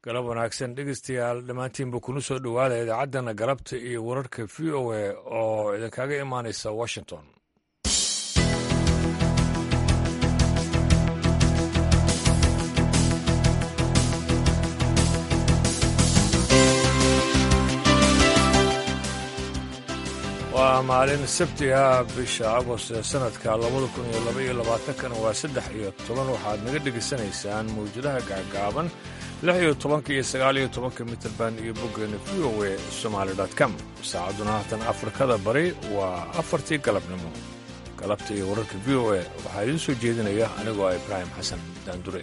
galab wanaagsan dhegeystayaal dhammaantiinba kuna soo dhowaada idaacaddana galabta iyo wararka v o a oo idinkaga imaanaysa washington waa maalin sabti ah bisha agost ee sanadka labada kun iyo laba iyo labaatankana waa saddex iyo toban waxaad naga dhegaysanaysaan mawjadaha gaagaaban lix iyo tobanka iyo sagaal iyo tobanka mitrband iyo boggeena v o a somaali com saacadduna haatan afrikada bari waa afartii galabnimo galabta iyo wararka v o a waxaa idiin soo jeedinaya anigoo ah ibraahim xasan daandure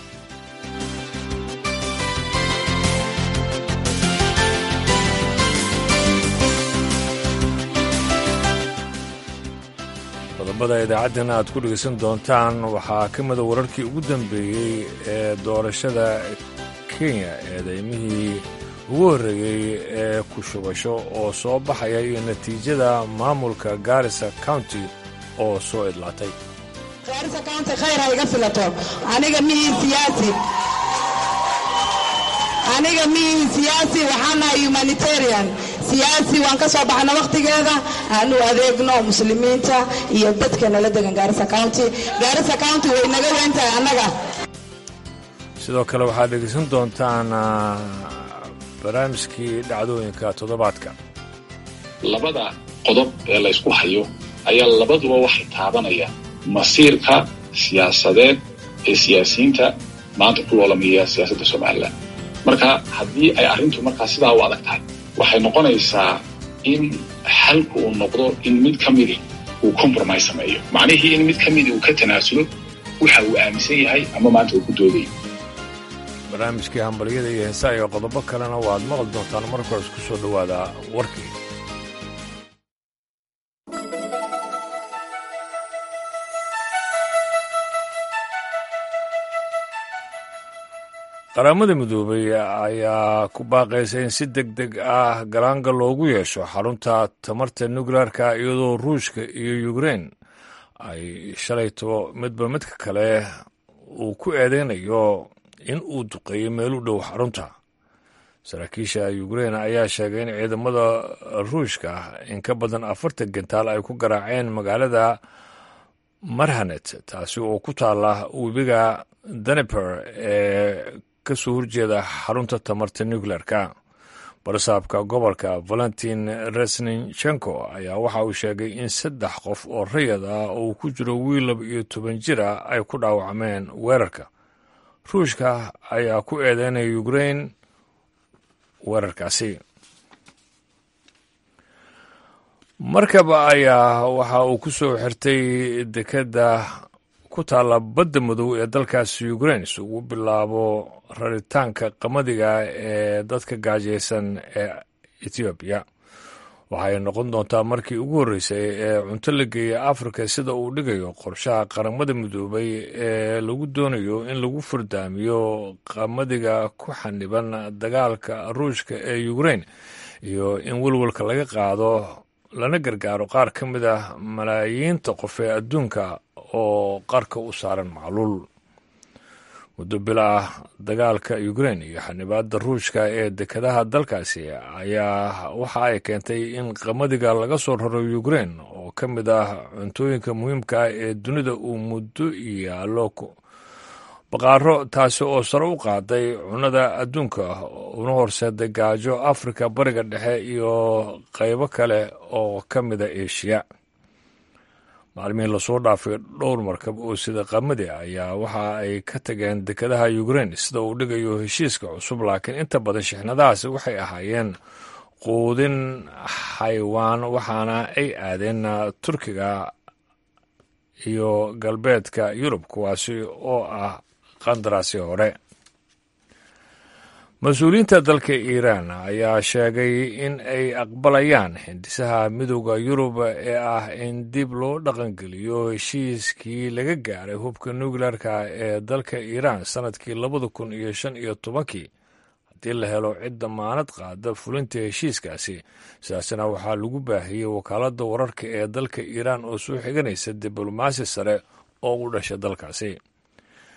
qodobada idaacaddana aad ku dhegaysan doontaan waxaa ka mida wararkii ugu dambeeyey ee doorashada kenya eedaymihii ugu horreeyey ee ku shubasho oo soo baxaya iyo natiijada maamulka gaarisa county oo soo idlaatay gaarisa county khayr ha iga filato aniga mihii siyaasi aniga mihii siyaasi waxaanahay humanitarian siyaasi waan ka soo baxna wakhtigeeda aanu adeegno muslimiinta iyo dadka nala degan gaarisa county gaarisa county way naga weyn tahay annaga sidoo kale waxaad dhegaysan doontaan barnaamijkii dhacdooyinka toddobaadka labada qodob ee laysku hayo ayaa labaduba waxay taabanayaan masiirka siyaasadeed ee siyaasiyiinta maanta ku loolamaya siyaasadda somalilan marka haddii ay arrintu markaa sidaa u adag tahay waxay noqonaysaa in xalku uu noqdo in mid ka midi uu compromise sameeyo macnihii in mid ka midi uu ka tanaasulo waxa uu aaminsan yahay ama maanta uu ku doodayo barnaamijkii hambalyada iyo heesaa iyo qodobo kalena waad maqli doontaan marka hore isku soo dhowaada warkii qaramada midoobay ayaa ku baaqaysa in si deg deg ah galaanga loogu yeesho xarunta tamarta nuklearka iyadoo ruushka iyo ukrein ay shalayto midba midka kale uu ku eedeynayo in uu duqeeyo meel u dhow xarunta saraakiisha ukrein ayaa sheegay in ciidamada ruushka in ka badan afartan gentaal ay ku garaaceen magaalada marhanet taasi oo ku taala webiga daneper ee ka soo horjeeda xarunta tamarta nuclearka barsaabka gobolka valentin resninchenko ayaa waxa uu sheegay in saddex qof oo rayad ah oo ku jiro wiil laba iyo toban jir ah ay ku dhaawacmeen weerarka ruushka ayaa ku eedeynaya ukrein weerarkaasi markaba ayaa waxa uu ku soo xirtay dekedda ku taalla badda madow ee dalkaasi ukrein si ugu bilaabo raritaanka qamadiga ee dadka gaajaysan ee etoobiya waxay noqon doontaa markii ugu horreysay ee cunto la geeya afrika sida uu dhigayo qorshaha qaramada midoobay ee lagu doonayo in lagu furdaamiyo qamadiga ku xaniban dagaalka ruushka ee ukrein iyo in welwalka laga qaado lana gargaaro qaar ka mid ah malaayiinta qof ee adduunka oo qarka u saaran macluul muddo bila ah dagaalka ukrein iyo xanibaadda ruushka ee dekedaha dalkaasi ayaa waxa ay keentay in qamadiga laga soo raro ukrein oo ka mid ah cuntooyinka muhiimka ah ee dunida uu muddo yaallo baqaaro taasi oo sare u qaaday cunnada adduunka una horseeday gaajo afrika bariga dhexe iyo qaybo kale oo ka mida eshiya maalmihii lasoo dhaafay dhowr markab oo sida qamadi ayaa waxa ay ka tageen dekedaha ukrein sida uu dhigayo heshiiska cusub laakiin inta badan shixnadahaasi waxay ahaayeen quudin xaywaan waxaana ay aadeen turkiga iyo galbeedka yurub kuwaasi oo ah qandaraasi hore mas-uuliyiinta dalka iiraan ayaa sheegay in ay aqbalayaan hindisaha midooda yurub ee ah in dib loo dhaqangeliyo heshiiskii laga gaaray hubka nuklearka ee dalka iiraan sannadkii labada kun iyo shan iyo tobankii haddii la helo cid damaanad qaada fulinta heshiiskaasi sidaasna waxaa lagu baahiyey wakaaladda wararka ee dalka iiraan oo soo xiganaysa diblomaasi sare oo u dhasha dalkaasi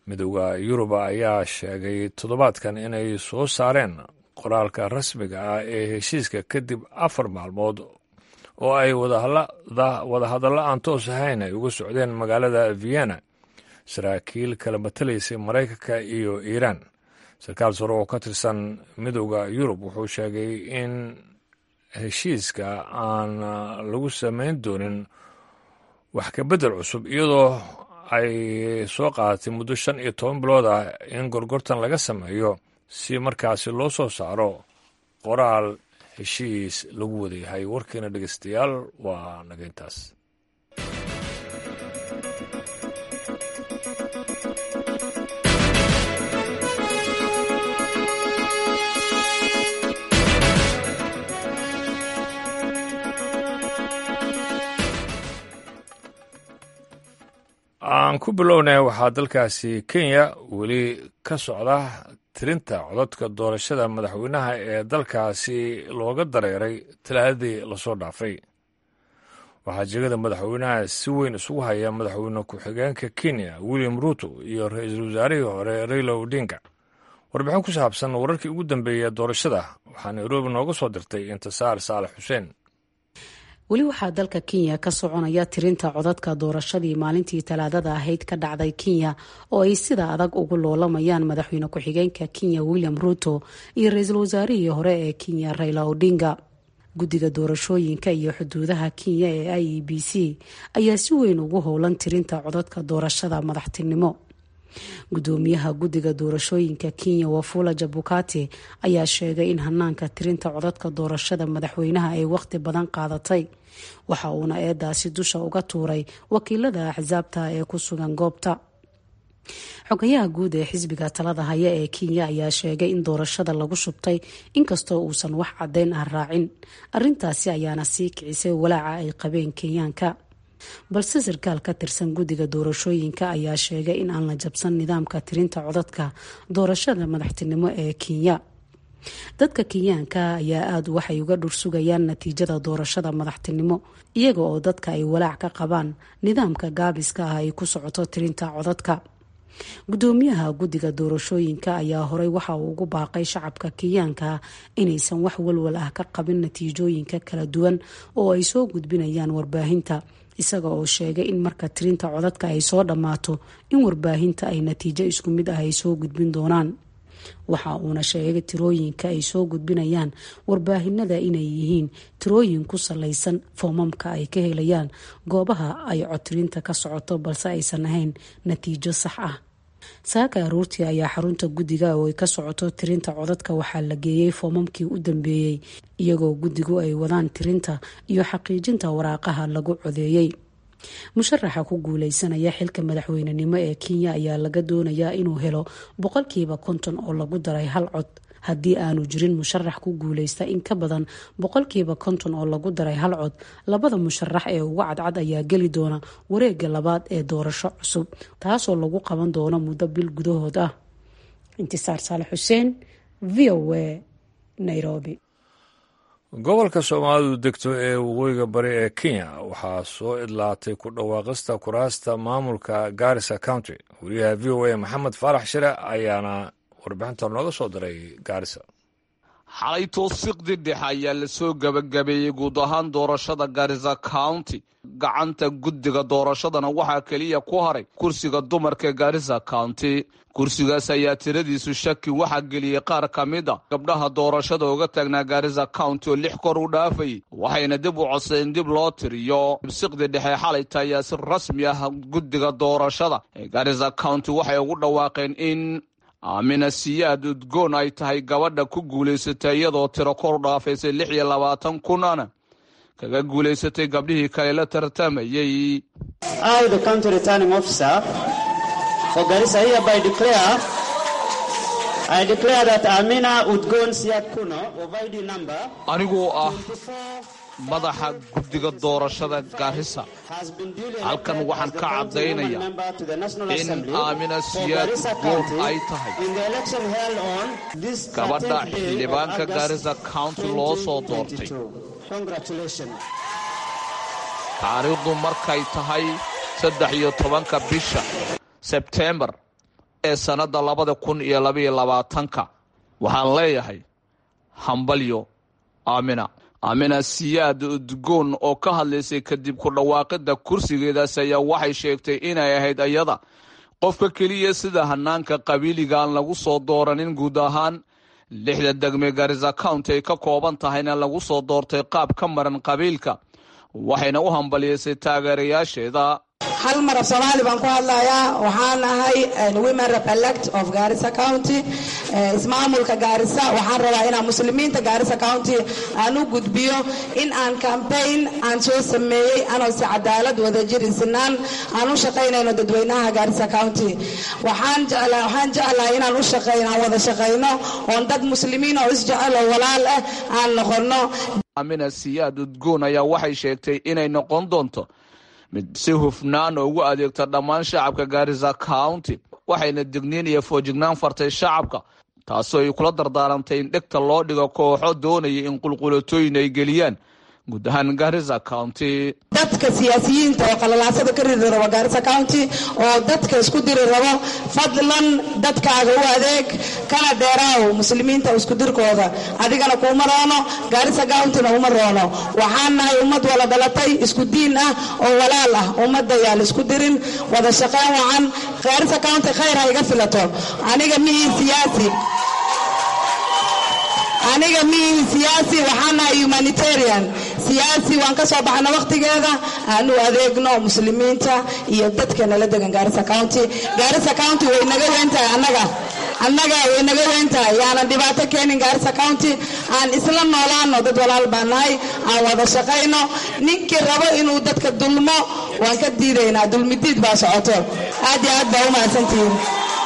midooda yuruba ayaa sheegay toddobaadkan inay soo saareen qoraalka rasmiga ah ee heshiiska kadib afar maalmood oo ay wadahadallo aan toos ahayn ay uga socdeen magaalada vienna saraakiil kala matalaysay maraykanka iyo iiraan sarkaal sare oo ka tirsan midooda yurub wuxuu sheegay in heshiiska aan lagu samayn doonin wax ka beddel cusub iyadoo ay soo qaadatay muddo shan iyo toban bilood ah in gorgortan laga sameeyo si markaasi loo soo saaro qoraal heshiis lagu wadayahay warkiina dhegeystayaal waa nageyntaas aan ku bilownay waxaa dalkaasi kenya weli ka socda tirinta codadka doorashada madaxweynaha ee dalkaasi looga dareeray talaadadii lasoo dhaafay waxaa jegada madaxweynaha si weyn isugu haya madaxweyne ku-xigeenka kenya william ruuto iyo ra-iisul wasaarihii hore raila odinga warbixin ku saabsan wararkii ugu dambeeyey doorashada waxaa nairobi nooga soo dirtay intisaar saalax xuseen weli waxaa dalka kenya ka soconaya tirinta codadka doorashadii maalintii talaadada ahayd ka dhacday kenya oo ay sida adag ugu loolamayaan madaxweyne ku-xigeenka kenya william ruuto iyo ra-iisul wasaarihii hore ee kenya raila odinga guddiga doorashooyinka iyo xuduudaha kenya ee i e b c ayaa si weyn ugu howlan tirinta codadka doorashada madaxtinimo gudoomiyaha guddiga doorashooyinka kenya wafula jabukati ayaa sheegay in hanaanka tirinta codadka doorashada madaxweynaha ay waqti badan qaadatay waxa uuna eedaasi dusha uga tuuray wakiilada axsaabta ee ku sugan goobta xogayaha guud ee xisbiga talada haya ee kenya ayaa sheegay in doorashada lagu shubtay inkastoo uusan wax caddeyn ah raacin arintaasi ayaana sii kicisay walaaca ay qabeen kenyaanka balse sarkaal ka tirsan guddiga doorashooyinka ayaa sheegay in aan la jabsan nidaamka tirinta codadka doorashada madaxtinimo ee kenya dadka kenyaanka ayaa aada waxay uga dhursugayaan natiijada doorashada madaxtinimo iyaga oo dadka ay walaac ka qabaan nidaamka gaabiska ah ay ku socoto tirinta codadka gudoomiyaha guddiga doorashooyinka ayaa horey waxa uu ugu baaqay shacabka kenyaanka inaysan wax walwal ah ka qabin natiijooyinka kala duwan oo ay soo gudbinayaan warbaahinta isaga oo sheegay in marka tirinta codadka ay soo dhammaato in warbaahinta ay natiijo isku mid ah ay soo gudbin doonaan waxa uuna sheegay tirooyinka ay soo gudbinayaan warbaahinada inay yihiin tirooyin ku salaysan foomamka ay ka helayaan goobaha ay codtirinta ka socoto balse aysan ahayn natiijo sax ah saaka aruurtii ayaa xarunta guddiga oo ay ka socoto tirinta codadka waxaa la geeyey foomamkii u dambeeyey iyagoo guddigu ay wadaan tirinta iyo xaqiijinta waraaqaha lagu codeeyey musharaxa ku guuleysanaya xilka madaxweynenimo ee kenya ayaa laga doonayaa inuu helo boqolkiiba konton oo lagu daray hal cod haddii aanu jirin musharax ku guuleysta in ka badan boqolkiiba konton oo lagu daray hal cod labada musharax ee uga cadcad ayaa geli doona wareega labaad ee doorasho cusub taasoo lagu qaban doono muddo bil gudahood ah intisaar saale xuseen v o a nairobi gobolka soomaalidu degto ee waqooyiga bari ee kenya waxaa soo idlaatay ku dhawaaqista kuraasta maamulka garissa county wariyaha v o a maxamed faarax shire ayaana warbixinta nooga soo diray gaarisa xalay toosiqdi dhexe ayaa lasoo gebagabeeyey guud ahaan doorashada garissa county gacanta guddiga doorashadana waxaa keliya ku haray kursiga dumarka ee garissa county kursigaas ayaa tiradiisu shaki waxaa geliyey qaar ka mid a gabdhaha doorashada uga taagnaa garissa county oo lix kor u dhaafayay waxayna dib u codsadeen dib loo tiriyo siqdi dhexe xalayta ayaa si rasmi ah guddiga doorashada ee garissa county waxay ugu dhawaaqeen in aamina siyaad udgoon ay tahay gabadha ku guulaysatay iyadoo tiro kor dhaafaysay lix iyo labaatan kunana kaga guulaysatay gabdhihii kale la tartamayey anigoo ah madaxa guddiga doorashada garissa halkan waxaan ka caddaynaya in aamina siyaad udgoon ay tahay gabadha xildhibaanka garissa county loo soo doortay taariikhdu markay tahay saddex iyo tobanka bisha sebtembar ee sannadda labada kun iyo labaiyo labaatanka waxaan leeyahay hambalyo aamina aamina siyaad udgoon oo ka hadlaysay kadib ku dhawaaqidda kursigeedaas ayaa waxay sheegtay inay ahayd ayada qofka keliya sida hanaanka qabiiliga aan lagu soo dooranin guud ahaan lixda degme garisa county ay ka kooban tahayna lagu soo doortay qaab ka maran qabiilka waxayna u hambaliyeysay taageerayaasheeda hal mar af soomaali baan ku hadlayaa waxaan ahay women repelect of garissa county ismaamulka gaarisa waxaan rabaa inaan muslimiinta gaarisa county aan u gudbiyo in aan campaign aan soo sameeyey anoo si cadaalad wadajir sinaan aan u shaqaynayno dadweynaha gaarisa county waxaan jeclahay inaan u shaqeyno aan wada shaqayno oon dad muslimiin oo isjecel oo walaal ah aan noqono amina siyaad udgoon ayaa waxay sheegtay inay noqon doonto mid si hufnaan ugu adeegta dhammaan shacabka gaarisa county waxayna digniin iyo foojignaan fartay shacabka taasoo ay kula dardaarantay in dhegta loo dhigo kooxo doonaya in qulqulatooyin ay geliyaan guud ahaan gaarisa county dadka siyaasiyiinta oo qalalaasada ka riri rabo gaarisa county oo dadka isku diri rabo fadlan dadkaaga u adeeg kana dheeraaw muslimiinta isku dirkooda adigana kuuma roono gaarisa countyna uma roono waxaan nahay ummad wala dhalatay isku diin ah oo walaal ah ummadda yaan isku dirin wada shaqeyn wacan gaarisa county khayr ha iga filato aniga mihii siyaasi aniga mihii siyaasi waxaan nahay humanitarian siyaasi waan ka soo baxna wakhtigeeda aan u adeegno muslimiinta iyo dadka nala degan gaarisa county gaarisa county way naga weyn tahay annaga annaga way naga weyn tahay yaanan dhibaato keenin gaarisa county aan isla noolaano dad walaal baan nahay aan wada shaqayno ninkii rabo inuu dadka dulmo waan ka diidaynaa dulmidiid baa socoto aad iyo aad baa u mahadsantihiin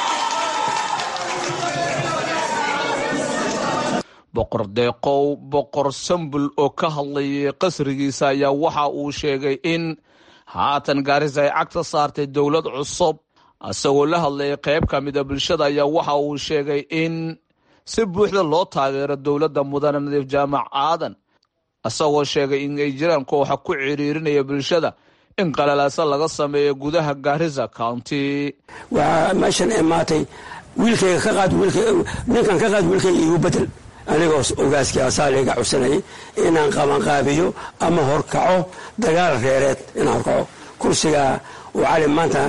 boqor deeqow boqor sambul oo ka hadlayay qasrigiisa ayaa waxa uu sheegay in haatan gaarisa ay cagta saartay dowlad cusub isagoo la hadlayay qayb ka mida bulshada ayaa waxa uu sheegay in si buuxda loo taageero dowladda mudane nadiif jaamac aadan isagoo sheegay in ay jiraan kooxa ku ciriirinaya bulshada in qalalaasa laga sameeyo gudaha gaarisa county waxaa meeshan imaatay wiilkayga ka qaad ninkan ka qaad wiilkayga igu bedel anigoo ogaaskii asaaliga codsanayay inaan qabanqaabiyo ama horkaco dagaal reereed inaan horkaco kursigaa uu cali maanta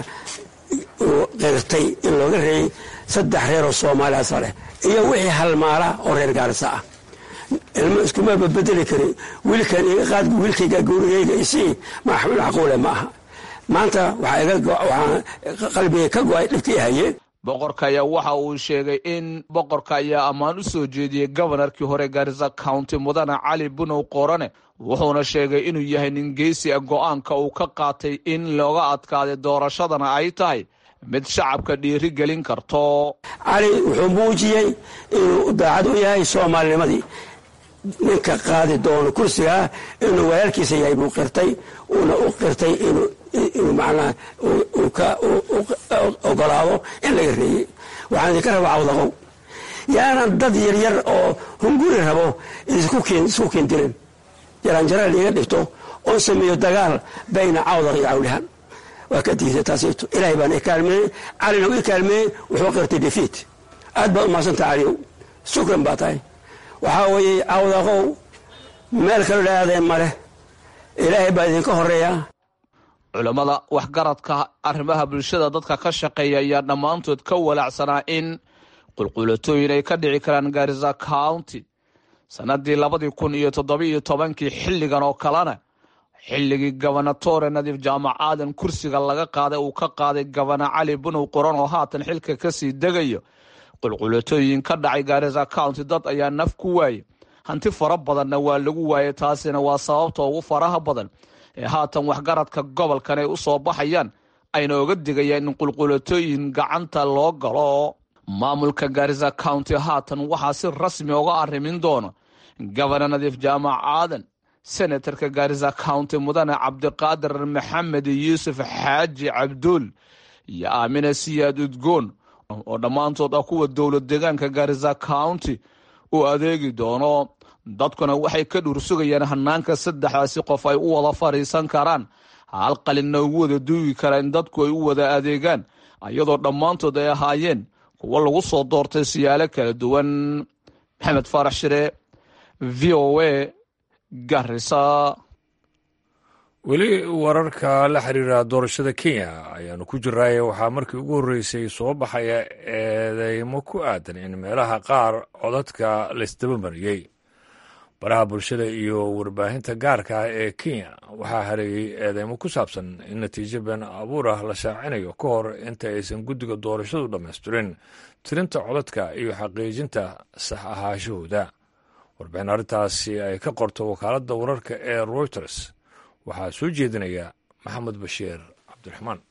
qirtay in looga reeyey saddex reeroo soomaaliya asla leh iyo wixii halmaala oo reer gaarisa ah ilmo iskuma babedeli karin wiilkan iga qaad wiilkayga gurigayga isii macquule ma aha maanta waxaa qalbiga ka go-ay dhibkii hayeen boqorka ayaa waxa uu sheegay in boqorka ayaa ammaan u soo jeediyey gobanarkii hore gaarisa county mudane cali bunow qorane wuxuuna sheegay inuu yahay nin geesi a go-aanka uu ka qaatay in looga adkaaday doorashadana ay tahay mid shacabka dhiiri gelin karto cali wuxuu muujiyey inuu daacad u yahay soomaalinimadii ninka qaadi doono kursigaa inuu walaalkiisa yahay buu qirtay uuna u qirtay inuu inuu macnaha uu ka ogolaado in laga reeyey waxaan idinka rabaa cawdaqow yaanan dad yaryar oo hunguri rabo isku keendirin jaraanjaraal iga dhigto oo sameeyo dagaal bayna cawdaq iyo cawlihaan waa ka diiday taasito ilaahay baan i kaalmeeyey calina u i kaalmeeyey wuxuu qirtay defiit aad baad umahadsanta caliyow shukran baa tahay waxaa weeye cawdaqow meel kaloo dhaadeen ma leh ilaahay baa idinka horeeya culammada waxgaradka arrimaha bulshada dadka ka shaqeeya ayaa dhammaantood ka walaacsanaa in qulqulatooyin ay ka dhici karaan gaarisa county sannadii labadii kun iyo toddobiiyo tobankii xilligan oo kalena xilligii gobernatore nadiif jaamac aadan kursiga laga qaaday uu ka qaaday gobana cali bunow qoran oo haatan xilka kasii degayo qulqulatooyin ka dhacay gaarisa county dad ayaa naf ku waayey hanti fara badanna waa lagu waayay taasina waa sababta ugu faraha badan ee haatan waxgaradka gobolkan ay u soo baxayaan ayna oga digayaan in qulqulatooyin gacanta loo galo maamulka gaarisa county haatan waxaa si rasmi oga arrimin doona gobana nadiif jaamac aadan senatarka gaarisa county mudane cabdiqaadir maxamed yuusuf xaaji cabduul iyo aamina siyaad udgoon oo dhammaantood ah kuwa dowlad deegaanka gaarisa county uu adeegi doono dadkuna waxay ka dhuursugayaan hanaanka saddexdaasi qof ay u wada fadhiisan karaan hal qalinna ugu wada duugi karaan in dadku ay u wada adeegaan iyadoo dhammaantood ay ahaayeen kuwo lagu soo doortay siyaalo kala duwan maxamed faarax shire v o a garisa weli wararka la xiriira doorashada kenya ayaanu ku jiraaye waxaa markii ugu horreysay soo baxaya eedeymo ku aadan in meelaha qaar codadka laysdaba mariyey baraha bulshada iyo warbaahinta gaarka ah ee kenya waxaa hareeyey eedeymo ku saabsan in natiijo been abuur ah la shaacinayo ka hor inta aysan guddiga doorashadu dhammaystirin tirinta codadka iyo xaqiijinta sax ahaashahooda warbixin arrintaasi ay ka qorto wakaaladda wararka ee reuters waxaa soo jeedinaya maxamed bashiir cabdiraxmaan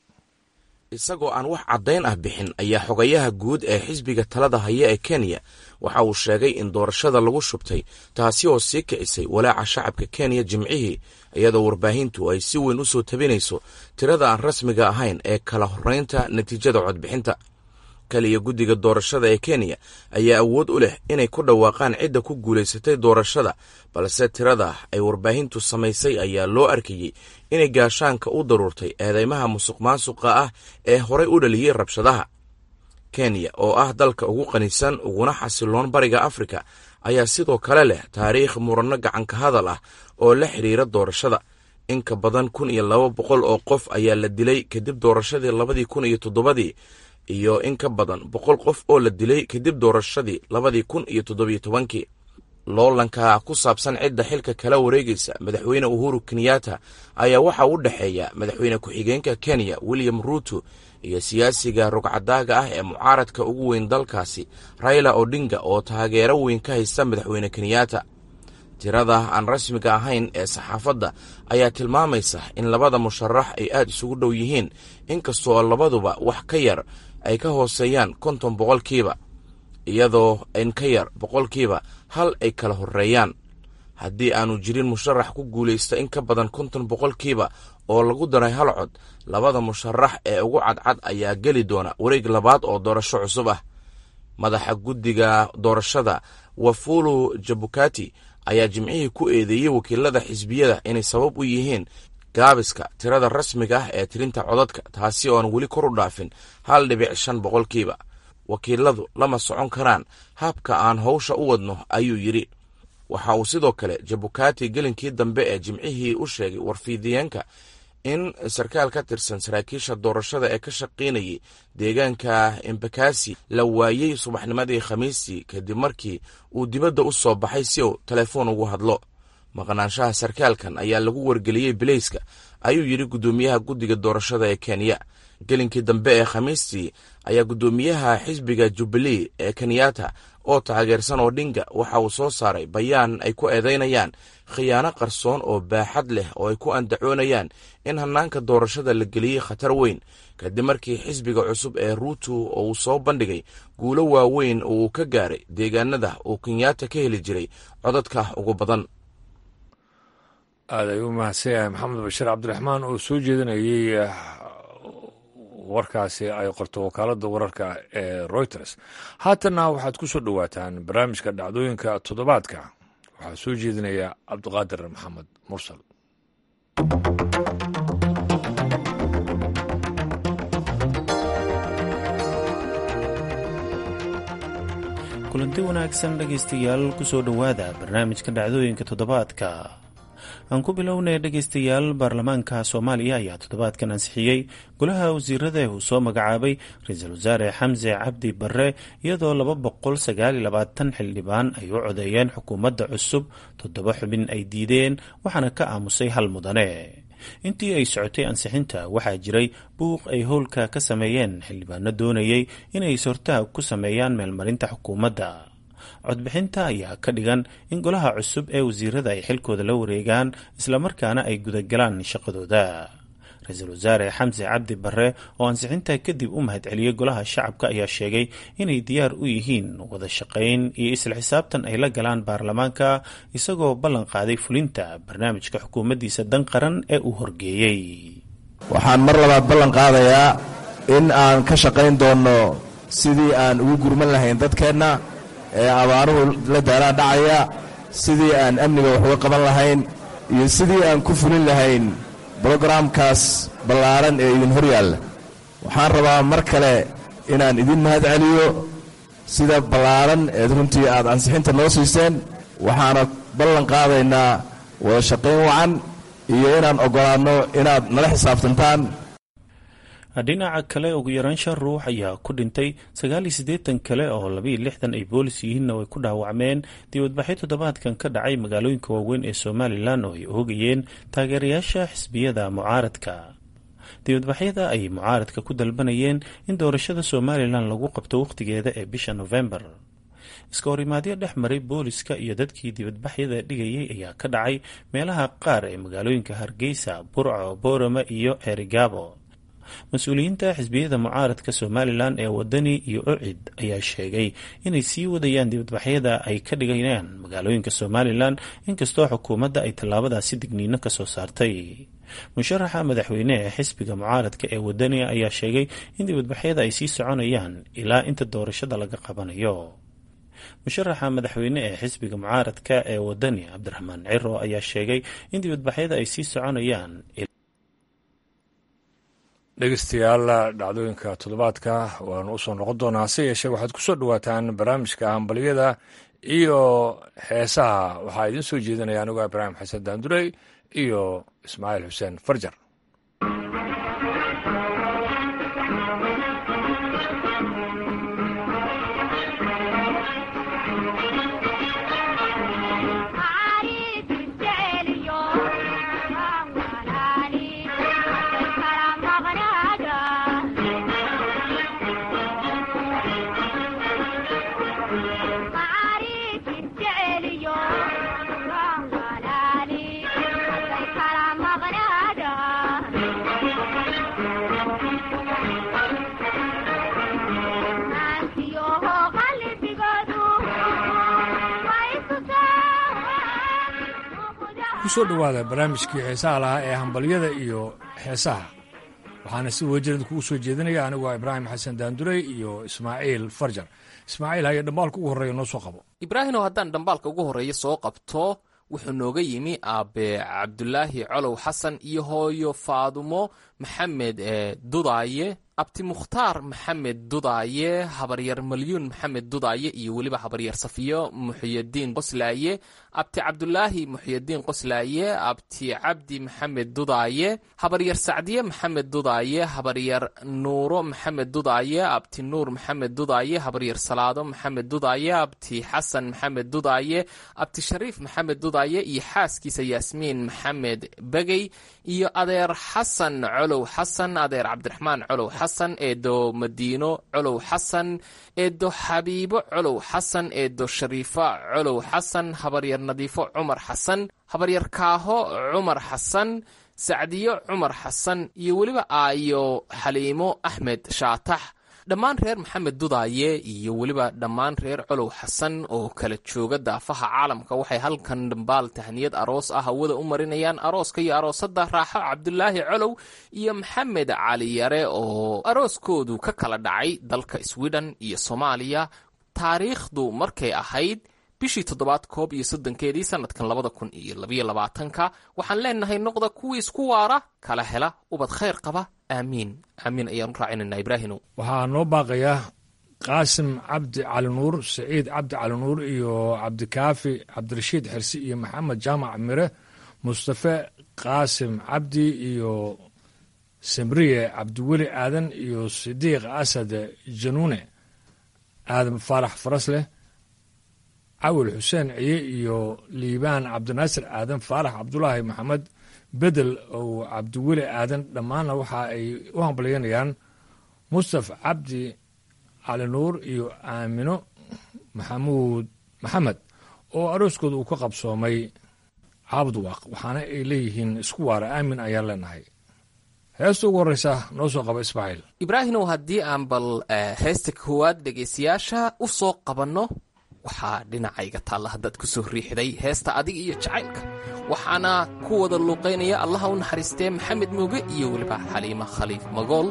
isagoo aan wax caddayn ah bixin ayaa xogayaha guud ee xisbiga talada haya ee kenya waxa uu sheegay in doorashada lagu shubtay taasi oo sii kicisay walaaca shacabka kenya jimcihii iyadoo warbaahintu ay si weyn u soo tabinayso tirada aan rasmiga ahayn ee kala horraynta natiijada codbixinta kaliya guddiga doorashada ee kenya ayaa awood u leh inay ku dhawaaqaan cidda ku guulaysatay doorashada balse tirada ay warbaahintu samaysay ayaa loo arkayey inay gaashaanka u daruurtay eedeymaha musuq maasuqa ah ee horay u dhaliyey rabshadaha kenya oo ah dalka ugu qanisan uguna xasiloon bariga afrika ayaa sidoo kale leh taariikh muranno gacanka hadal ah oo la xidhiira doorashada in ka badan kun iyo laba boqol oo qof ayaa la dilay kadib doorashadii labadii kun iyo toddobadii iyo in ka badan boqol qof oo la dilay kadib doorashadii labadii kun iyo toddobiyo tobankii loolanka ku saabsan cidda xilka kala wareegaysa madaxweyne uhuru kenyatta ayaa waxaa u dhexeeya madaxweyne ku-xigeenka kenya william ruuto iyo siyaasiga rogcadaaga ah ee mucaaradka ugu weyn dalkaasi raila odinga oo taageero weyn ka haysta madaxweyne kenyatta tirada aan rasmiga ahayn ee saxaafadda ayaa tilmaamaysa in labada musharax ay aad isugu dhow yihiin inkastoo labaduba wax ka yar ay ka hooseeyaan konton boqolkiiba iyadoo in ka yar boqolkiiba hal ay kala horreeyaan haddii aanu jirin musharax ku guulaysta in ka badan konton boqolkiiba oo lagu daray hal cod labada musharax ee ugu cadcad ayaa geli doona wareeg labaad oo doorasho cusub ah madaxa guddiga doorashada wafulu jabukati ayaa jimcihii ku eedeeyey wakiilada xisbiyada inay sabab u yihiin gaabiska tirada rasmiga ah ee tirinta codadka taasi ooan weli kor u dhaafin hal dhibic shan boqolkiiba wakiiladu lama socon karaan habka aan howsha u wadno ayuu yidhi waxa uu sidoo kale jabukati gelinkii dambe ee jimcihii u sheegay warfiidiyeenka in sarkaal ka tirsan saraakiisha doorashada ee ka shaqaynayay deegaanka embakasi la waayey subaxnimadii khamiistii kadib markii uu dibadda u soo baxay si uu telefoon ugu hadlo maqnaanshaha sarkaalkan ayaa lagu wargeliyey bilayska ayuu yidhi guddoomiyaha guddiga doorashada ee kenya gelinkii dambe ee khamiistii ayaa guddoomiyaha xisbiga jubilee ee kenyatta oo taageersan odhinga waxa uu soo saaray bayaan ay ku eedaynayaan khiyaano qarsoon oo baaxad leh oo ay ku andacoonayaan in hannaanka doorashada la geliyey khatar weyn kadib markii xisbiga cusub ee ruuto oo uu soo bandhigay guulo waaweyn oo uu ka gaaray deegaanada uu kenyatta ka heli jiray codadka ugu badan aad ay u mahadsan yahay maxamed bashiir cabdiraxmaan oo soo jeedinayey warkaasi ay qorto wakaaladda wararka ee reuters haatanna waxaad ku soo dhowaataan barnaamijka dhacdooyinka toddobaadka waxaa soo jeedinaya cabdiqaadir maxamed mursal kulanti wanaagsan dhegaystayaal kusoo dhowaada barnaamijka dhacdooyinka toddobaadka aan ku bilownay dhegaystayaal baarlamaanka soomaaliya ayaa toddobaadkan ansixiyey golaha wasiirada uu soo magacaabay ra-iisul wasaare xamse cabdi barre iyadoo laba boqol sagaaliyo labaatan xildhibaan ay u codeeyeen xukuumadda cusub toddoba xubin ay diideen waxaana ka aamusay hal mudane intii ay socotay ansixinta waxaa jiray buuq ay howlka ka sameeyeen xildhibaano doonayay inay sortaag ku sameeyaan meelmarinta xukuumadda codbixinta ayaa ka dhigan in golaha cusub ee wasiirada ay xilkooda la wareegaan islamarkaana ay gudagalaan shaqadooda ra-iisul wasaare xamse cabdi barre oo ansixinta kadib u mahadceliyey golaha shacabka ayaa sheegay inay diyaar u yihiin wada shaqayn iyo isla xisaabtan ay la galaan baarlamaanka isagoo ballan qaaday fulinta barnaamijka xukuumaddiisa dan qaran ee uu horgeeyey waxaan mar labaad ballan qaadayaa in aan ka shaqayn doonno sidii aan ugu gurman lahayn dadkeenna ee abaaruhu la daaraan dhacaya sidii aan amniga wax uga qaban lahayn iyo sidii aan ku fulin lahayn brogaraamkaas ballaaran ee idin hor yaalla waxaan rabaa mar kale inaan idin mahad celiyo sida ballaaran eed runtii aad ansixinta noo siiseen waxaana ballan qaadaynaa wada shaqayn wacan iyo inaan oggolaanno inaad nala xisaabtantaan dhinaca kale ugu yaraan shan ruux ayaa ku dhintay sagaal iyo siddeetan kale oo labaiyo lixdan ay boolis yihiinna way ku dhaawacmeen dibadbaxyo toddobaadkan ka dhacay magaalooyinka waaweyn ee somalilan oo ay oogayeen taageerayaasha xisbiyada mucaaradka dibadbaxyada ay mucaaradka ku dalbanayeen in doorashada somalilan lagu qabto wakhtigeeda ee bisha nofembar iska horimaadyo dhex maray booliska iyo dadkii dibadbaxyada dhigayay ayaa ka dhacay meelaha qaar ee magaalooyinka hargeysa burco boorama iyo ceerigaabo mas-uuliyiinta xisbiyada mucaaradka somalilan ee wadani iyo ocid ayaa sheegay inay sii wadayaan dibadbaxyada ay ka dhigayaan magaalooyinka somalilan inkastoo xukuumadda ay tallaabadaasi digniino ka soo saartay musharaxa madaxweyne ee xisbiga mucaaradka ee wadani ayaa sheegay in dibadbaxyada ay sii soconayaan ilaa inta doorashada laga qabanayo musharaxa madaxweyne ee xisbiga mucaaradka ee wadani cabdiraxmaan ciro ayaa sheegay in dibadbaxyada ay sii soconayaan dhegeystayaal dhacdooyinka toddobaadka waanu usoo noqon doonaa hase yeeshee waxaad ku soo dhowaataan barnaamijka hambalyada iyo heesaha waxaa idiin soo jeedinaya anigoo ibraahim xasan daandurey iyo ismaaciil xuseen farjar kusoo dhowaada barnaamijkii heesaha lahaa ee hambalyada iyo heesaha waxaana si wejirad kugu soo jeedinaya aniguo ibraahim xasan daandurey iyo ismaaciil farjar ismaaciil haya dhambaalka ugu horreeya noo soo qabo ibraahimow haddaan dhambaalka ugu horreeya soo qabto wuxuu nooga yimi aabe cabdulaahi colow xasan iyo hooyo faadumo maxamed dudaaye abti mukhtaar maxamed dudaaye habaryar malyuun maxamed dudaaye iyo weliba habaryar safiyo muxiyadiin qoslaaye abti cabdulaahi muxiyadiin qoslaaye abti cabdi maxamed dudaaye habaryar sacdiye maxamed dudaaye habaryar nuuro maxamed dudaaye abti nuur maxamed dudaaye habaryar salaado maxamed dudaaye abti xasan maxamed dudaaye abti shariif maxamed dudaaye iyo xaaskiisa yaasmiin maxamed begey iyo adeer xasan colow xasan adeer cabdiraxmaan colow xasan eedo madiino colow xasan eedo xabiibo colow xasan eedo shariifa colow xasan habaryar nadiifo cumar xasan habaryar kaaho cumar xasan sacdiyo cumar xasan iyo weliba aayo xaliimo axmed shaatax dhammaan reer maxamed dudaaye iyo weliba dhammaan reer colow xasan oo kala jooga daafaha caalamka waxay halkan dhambaal tahniyad aroos ah hawada u marinayaan arooska iyo aroosada raaxo cabdulaahi colow iyo maxamed cali yare oo arooskoodu ka kala dhacay dalka sweden iyo soomaaliya taariikhdu markay ahayd bishii toddobaad koob iyo soddonkeedii sanadkan labada kun iyo labayo labaatanka waxaan leenahay noqda kuwii isku waara kala hela ubad khayr qaba aamiin aamiin ayaan u raacinaynaa ibraahimow waxaa noo baaqaya qaasim cabdi cali nuur saciid cabdi cali nuur iyo cabdikaafi cabdirashiid xirsi iyo maxamed jaamac mire mustafe qaasim cabdi iyo samriye cabdiweli aadan iyo sidiiq asad januune aadan faarax farasleh cawil xuseen ciye iyo liibaan cabdinaasir aadan faarax cabdulaahi maxamed bedel oo cabdiweli aadan dhammaanna waxa ay u hambalyanayaan mustaf cabdi cali nuur iyo aamino maxamuud maxamed oo arooskooda uu ka qabsoomay caabudwaaq waxaana ay leeyihiin isku waara aamin ayaan leenahay heesta ugu horreysa noo soo qaba ismaaciil ibraahimow haddii aan bal heesta koowaad dhegaystayaasha u soo qabanno waxaa dhinacayga taalla haddaad ku soo riixday heesta adiga iyo jacaylka waxaana ku wada luuqaynaya allaha u naxariistee maxamed muuge iyo weliba xaliima khaliif magool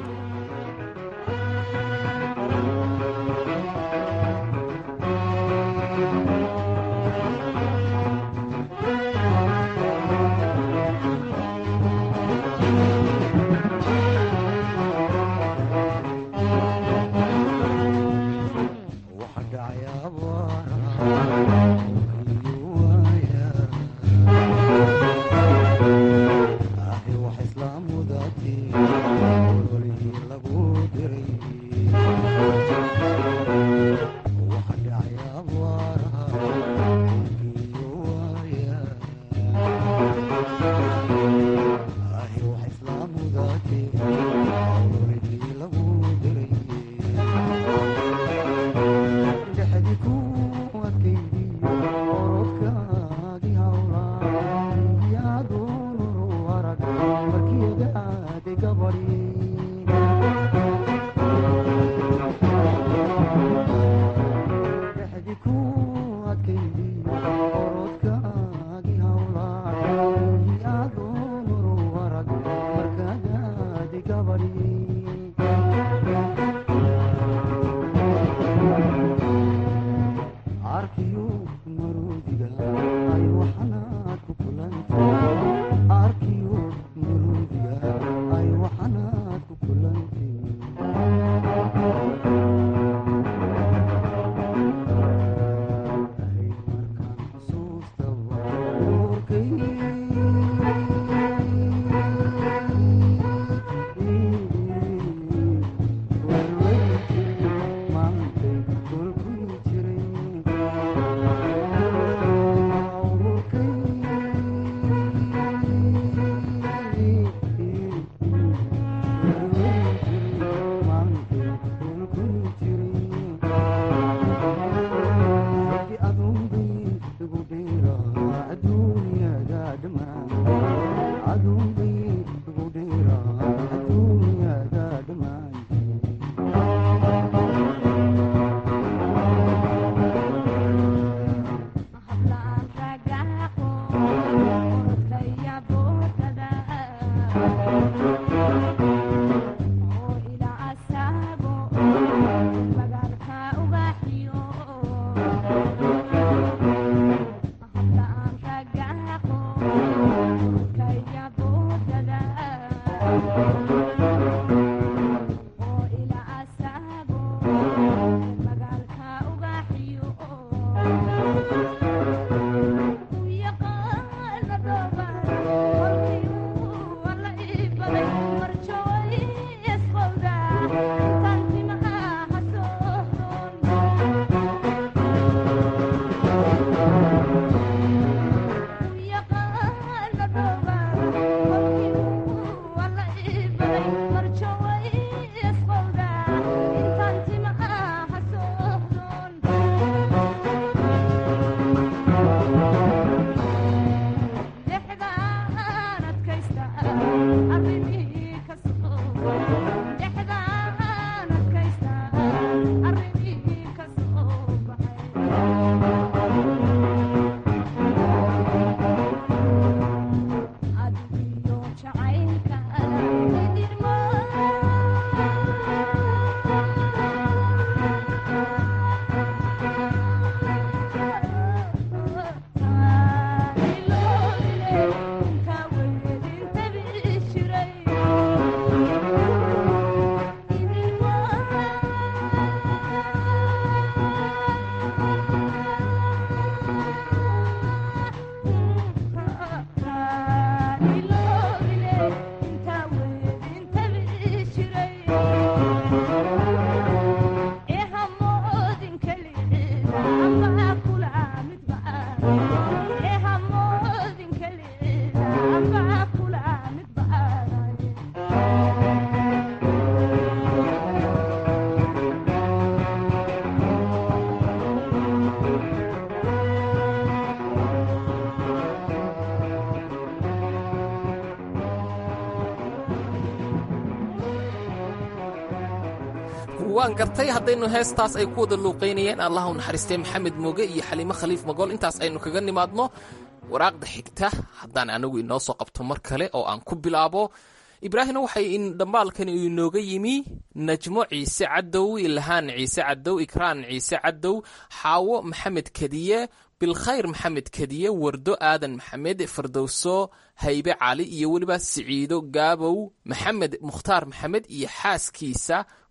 waan gartay haddaynu heestaas ay ku wada luuqaynayeen allah u naxariistay maxamed mooge iyo xaliimo khaliif magool intaas aynu kaga nimaadno waraaqda xigta haddaan anagu inoo soo qabto mar kale oo aan ku bilaabo ibraahimna waxay dhambaalkani inooga yimi najmo ciise cadow ilhaan ciise cadow ikraan ciise cadow xaawo maxamed kadiye bilkhayr maxamed kadiye wardo aadan maxamed fardowso haybe cali iyo weliba siciido gaabow maxamed mukhtaar maxamed iyo xaaskiisa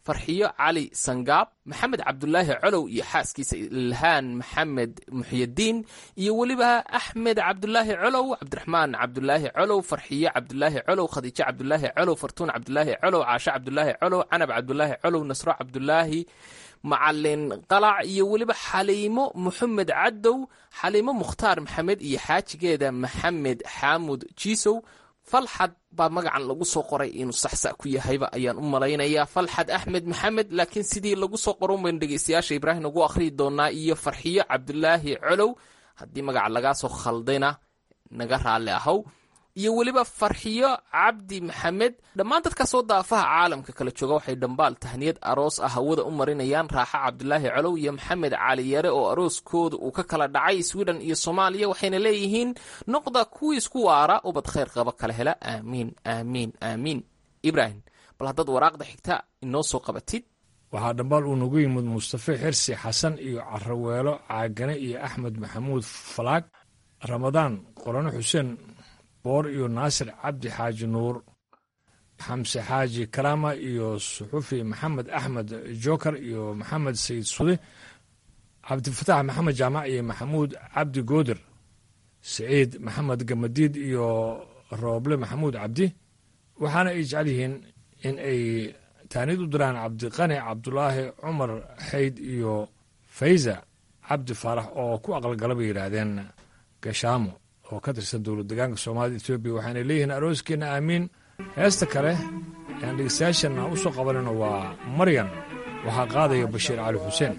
farxiyo cali sangaab maxamed cabdulaahi colow iyo xaaskiisa ilhaan maxamed muxyadiin iyo weliba axmed cabdulaahi colow cabdiraxmaan cabdulaahi colow farxiyo cabdulaahi colow khadiijo cabdulaahi colow fartuun cabdulaahi colow caasho cabdulaahi colow canab cabdulaahi colow nasro cabdulaahi macalin qalac iyo weliba xaliimo moxamed cadow xaliimo mukhtaar maxamed iyo xaajigeeda maxamed xaamud jiisow falxad baa magacan lagu soo qoray inuu saxsa ku yahayba ayaan u malaynayaa falxad axmed maxamed laakiin sidii lagu soo qoron baynu dhegeystayaasha ibraahim ugu akhriyi doonaa iyo farxiyo cabdulaahi colow haddii magaca lagaa soo khaldayna naga raalli ahow iyo weliba farxiyo cabdi maxamed dhammaan dadkaasoo daafaha caalamka kala jooga waxay dhambaal tahniyad aroos ah hawada u marinayaan raaxa cabdulaahi colow iyo maxamed cali yare oo arooskooda uu ka kala dhacay sweden iyo soomaaliya waxayna leeyihiin noqda kuwii isku waara ubad khayr qaba kala hela aamiin aamiin aamiin ibraahim bal haddaad waraaqda xigta inoo soo qabatid waxaa dhambaal uu nagu yimid mustafe xirsi xasan iyo caraweelo caagane iyo axmed maxamuud falaag ramadaan qorano xuseen boor iyo naasir cabdi xaaji nuur xamse xaaji karaama iyo suxufi maxamed axmed joker iyo maxamed sayid sude cabdifatax maxamed jaamac iyo maxamuud cabdi gooder saciid maxamed gamadiid iyo rooble maxamuud cabdi waxaana ay jecel yihiin in ay taanid u diraan cabdiqani cabdulaahi cumar xayd iyo fayza cabdi faarax oo ku aqalgala bay yidhaahdeen gashaamo oo ka tirsan dowlad degaanka soomaalida etoobiya waxaana leeyihiin arooskeenna aamiin heesta kale eaan dhegeystayaashana u soo qabanayno waa maryan waxaa qaadaya bashiir cali xuseen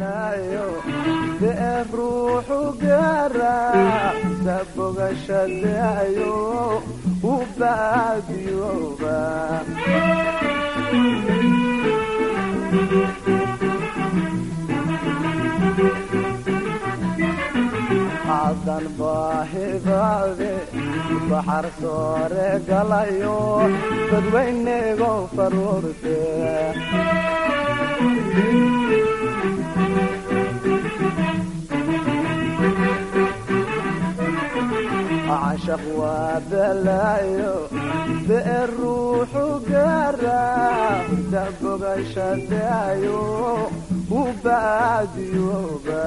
ruuxu gaara sabogashadayo u baadiyooba cadan baahibaade baxar soore galayo dadweynego faruurte cashaq waa balaayo bee ruuxu gaara dabogashadayo u baadiyooba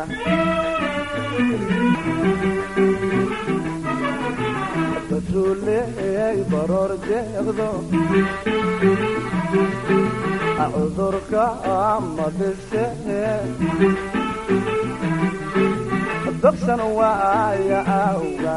batruuley baroor deeqdo cudurka amadise dobsan waaya awga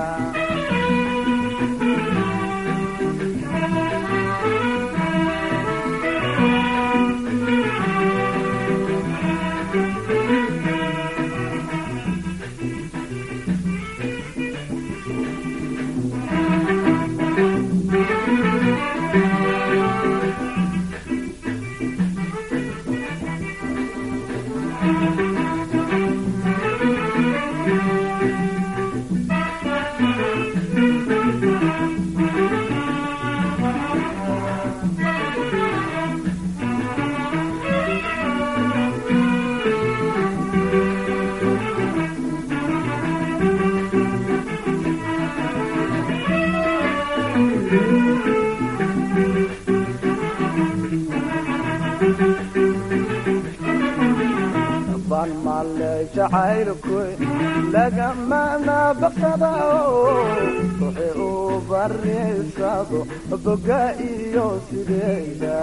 ban male jacaylkuy lagamana baqsadao ruxi u bariysado boga iyo sideeda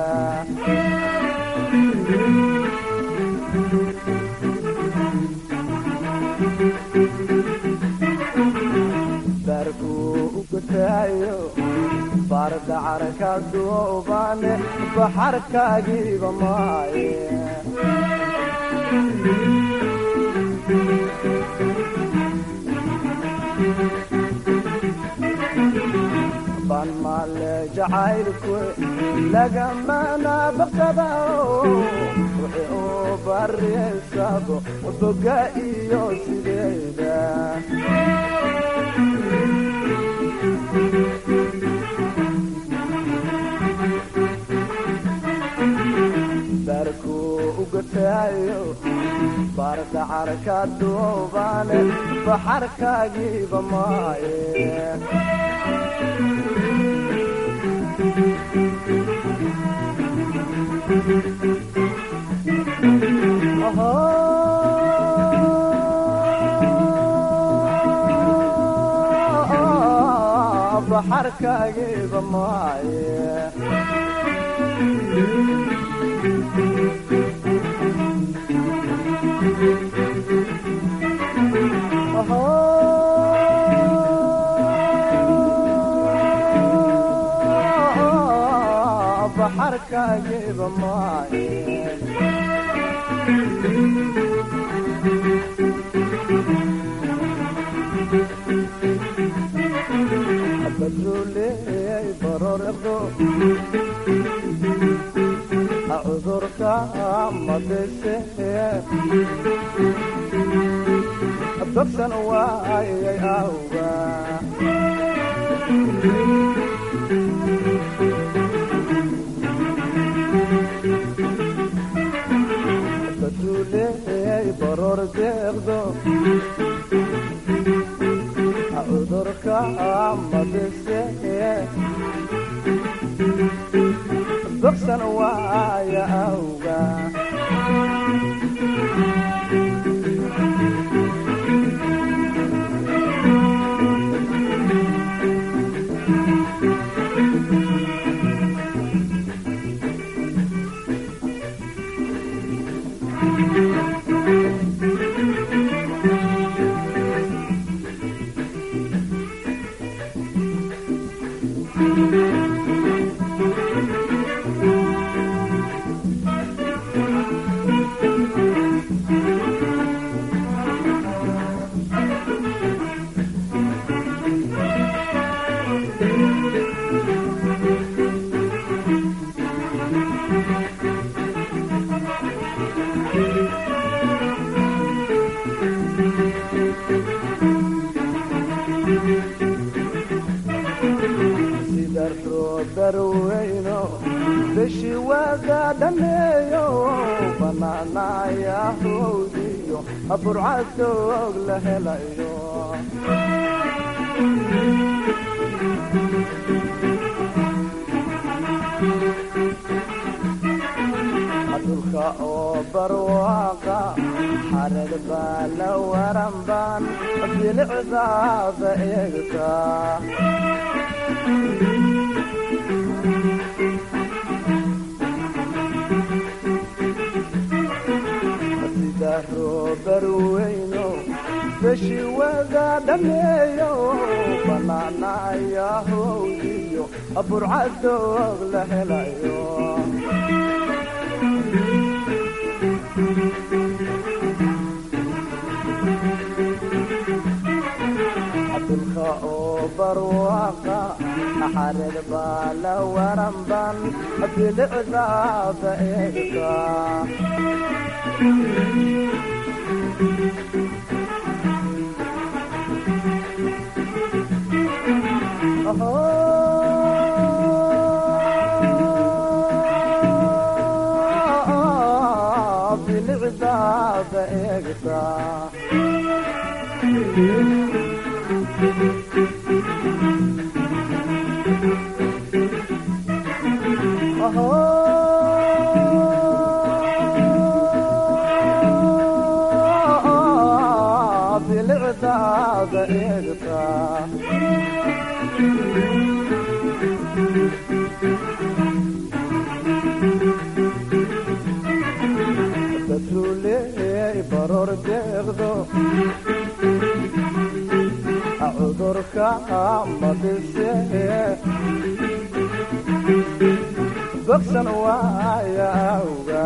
barku ugutaayo bardacarka duubane baxarkaagiiba maaye ban male jacaylku lagamana baqsadao wixi u bariysado boga iyo sideeda barku ugataayo bardacarka duubane baxarkaagiiba maaye baxarkaagiiba maaye baxarkaagiiba maaye badruuley barordo cudurka madise babsan waayay awga badruuley baror deeqdo cudurka madise babsan waaya awga sida roobarweyno beshi waaga dhameeyo banaanaya howdiyo burcadoog la helayo dhulka oo barwaaqa xareed baa la waranbaan bilicdaada eegtaa sida roobarweyno beshi waga dhameeyo banaanaya howdiyo burcadoog la helayo dhulka oo barwaaqa xareed baa la waranban bilicdaada eegtaa bilicdaada eegtaa bilicdaada eegtaa dadruuley baror deeqdo cudurka madise bogsan waaya awga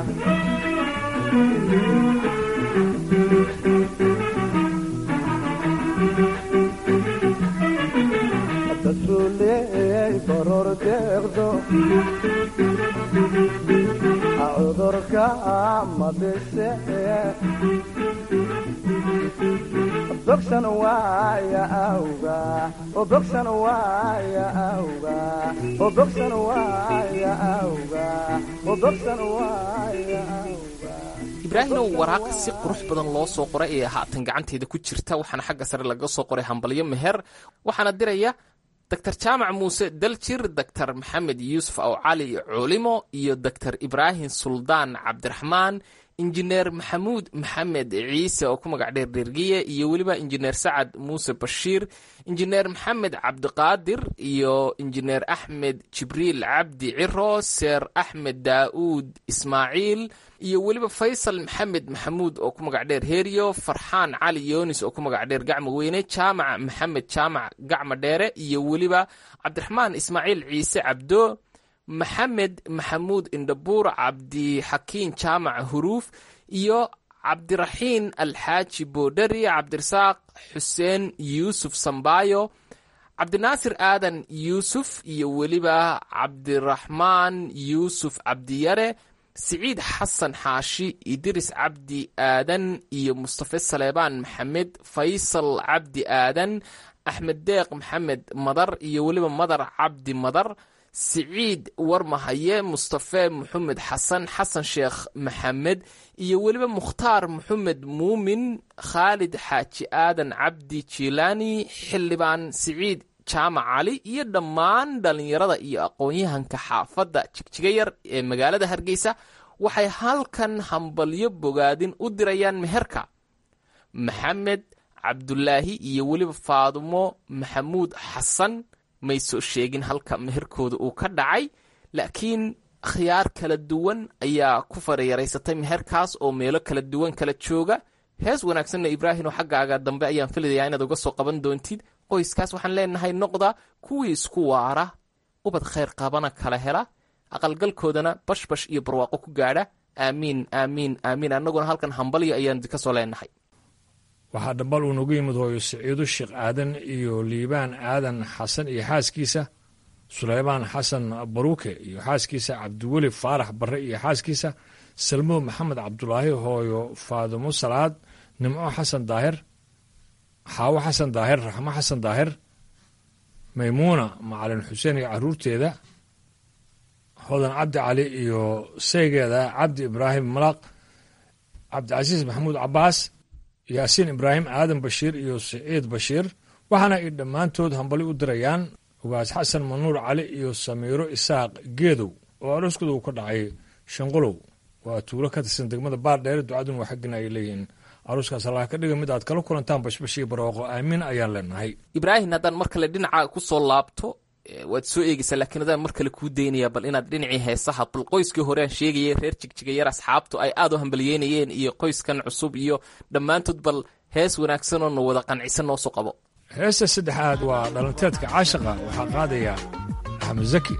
dadruuley baror deeqdo cudurka madise bogsan waaya awga oo bogsan waaya awga oo bogsan waaya awga oo bogsan waaya awga ibraahimow waraaqa si qurux badan loo soo qoray ee haatan gacanteeda ku jirta waxaana xagga sare laga soo qoray hambalyo meher waxaana diraya doctor jaamac muuse daljir doctor maxamed yuusuf aw cali culimo iyo doctor ibraahim suldaan cabdiraxmaan injineer maxamuud maxamed ciise oo ku magac dheer dhergiye iyo weliba injineer sacad muuse bashiir injineer maxamed cabdiqaadir iyo injineer axmed jibriil cabdi ciro seer axmed daa'uud ismaaciil iyo weliba faysal maxamed maxamuud oo ku magac dheer heeriyo farxaan cali yoonis oo ku magac dheer gacmo weyne jaamac maxamed jaamac gacmo dheere iyo weliba cabdiraxmaan ismaaciil ciise cabdo maxamed maxamuud indhabuur cabdixakiin jaamac huruuf iyo cabdiraxiin alxaaji boodhari cabdirasaaq xuseen yuusuf sambaayo cabdinaasir aadan yuusuf iyo weliba cabdiraxmaan yuusuf cabdiyare siciid xasan xaashi idris cabdi aadan iyo mustafe saleebaan maxamed faysal cabdi aadan axmed deeq maxamed madar iyo weliba madar cabdi madar siciid warmahaye mustafe maxamed xasan xasan sheekh maxamed iyo weliba mukhtaar maxamed muumin khaalid xaaji aadan cabdi jilaani xildhibaan siciid jaamac cali iyo dhammaan dhallinyarada iyo aqoon-yahanka xaafadda jigjiga yar ee magaalada hargeysa waxay halkan hambalyo bogaadin u dirayaan meherka maxamed cabdulaahi iyo weliba faadumo maxamuud xasan may soo sheegin halka meherkooda uu ka dhacay laakiin khiyaar kala duwan ayaa ku farayaraysatay meherkaas oo meelo kala duwan kala jooga hees wanaagsanna ibraahim oo xaggaaga dambe ayaan filayaa inaad uga soo qaban doontid qoyskaas waxaan leenahay noqda kuwii isku waara ubad khayr qabana kala hela aqalgalkoodana bashbash iyo barwaaqo ku gaadha aamiin aamiin aamiin annaguna halkan hambalyo ayaan ka soo leenahay waxaa dhambal uu nagu yimid hooyo siciido sheekh aadan iyo liibaan aadan xasan iyo xaaskiisa suleymaan xasan baruuke iyo xaaskiisa cabdiweli faarax barre iyo xaaskiisa salmo maxamed cabdulaahi hooyo faadimo salaad nimco xasan daahir xaawo xasan daahir raxmo xasan daahir maymuuna macalin xuseen iyo caruurteeda hodan cabdi cali iyo saygeeda cabdi ibraahim malaaq cabdicasiis maxamuud cabaas yaasiin ibraahim aadan bashiir iyo siciid bashiir waxaana ay dhammaantood hambali u dirayaan ugaas xasan manuur cali iyo samiiro isaaq geedow oo arooskooda uu ka dhacay shanqolow waa tuulo ka tirsan degmada baardheere ducaduna waa xaggina ay leeyihiin arooskaas allah ka dhiga mid aad kala kulantaan bashbash iyo barwaaqo aamiin ayaan leenahay ibraahim haddaan mar kale dhinaca ku soo laabto waad soo eegeysaa laakiin adaan mar kale kuu daynaya bal inaad dhinacii heesaha bal qoyskii hore aan sheegayay reer jigjiga yar asxaabtu ay aad u hambaliyeynayeen iyo qoyskan cusub iyo dhammaantood bal hees wanaagsan oo na wada qancisan noo soo qabo heesta saddexaad waa dhalanteedka caashaqa waxaa qaadaya axmed zaki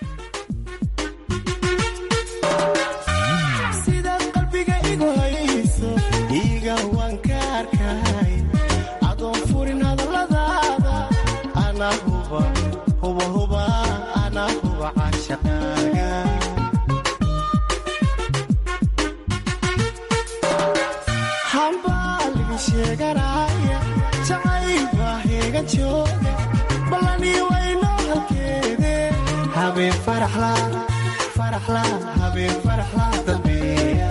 sidaad qalbiga igu hayso iiga waan ka arkay adoon furin hadalladaada anaa huba huba huba anaa huba caashaqaaga hambaaligi sheeganaya jacayl baa heegan jooga ballanii waynoo halkeede habeen faraxla faraxla habeen faraxla dambeeya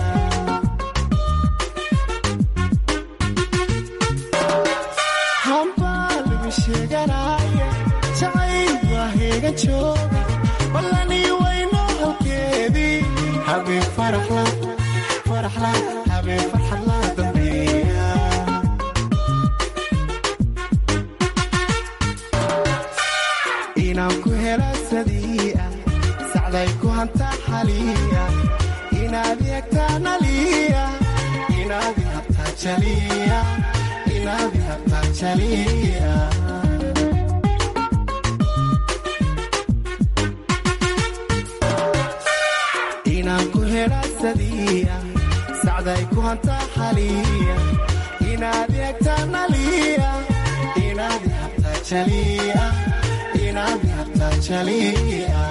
hambaaligi sheeganaya jacayl baa heegan jooga ballanii waynoo halkeedii habeen faraxla faraxla habeen farxadla dambeeya inaan ku hela sadiia sacday ku hantaa xaliya inaad eegtaa naliya inaad ihabtaa jaliya inaad ihabtaa jaliya inaan ku hela sadiia sacday ku hantaa xaliya inaad eegtaa naliya inaad ihabtaa jaliya inaad ihabtaa jaliya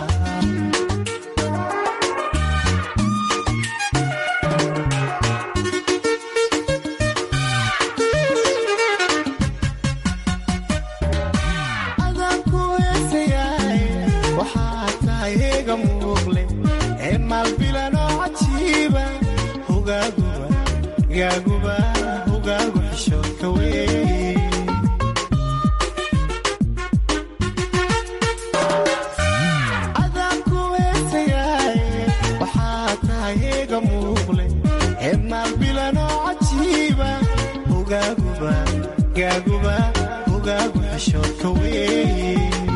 adaan ku heesayaay waxaad tahay heega muuqle ee maalbilanoo cajiiba hogaaguba gaaguba hogaagu xishoodka wey hogaaguba gaaguba hogaagu xishoodka weeye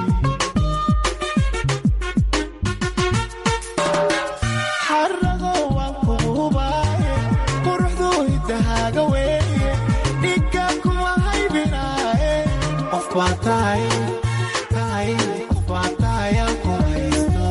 xarago waan kugu hubaaye quruxdu hidahaaga weeye dhigga kuma haybinaaye qof baa tahay tahay qof baa tahay aan ku haysto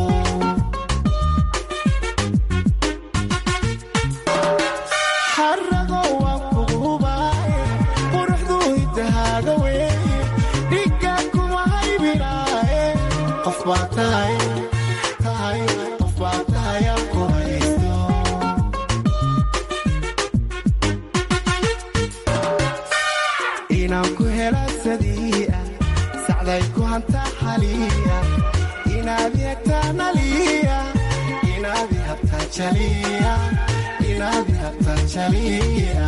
xarago waan kugu hubaaye quruxdu hidahaaga weeye dhigga kuma haybinaaye qof baa tahay tahay qof baa tahay aan ku haysto inaan ku hela sadii'a sacday ku hantaa xaliya inaad yagtaan aliya inaad habtaan jaliya inaad habtaan jaliya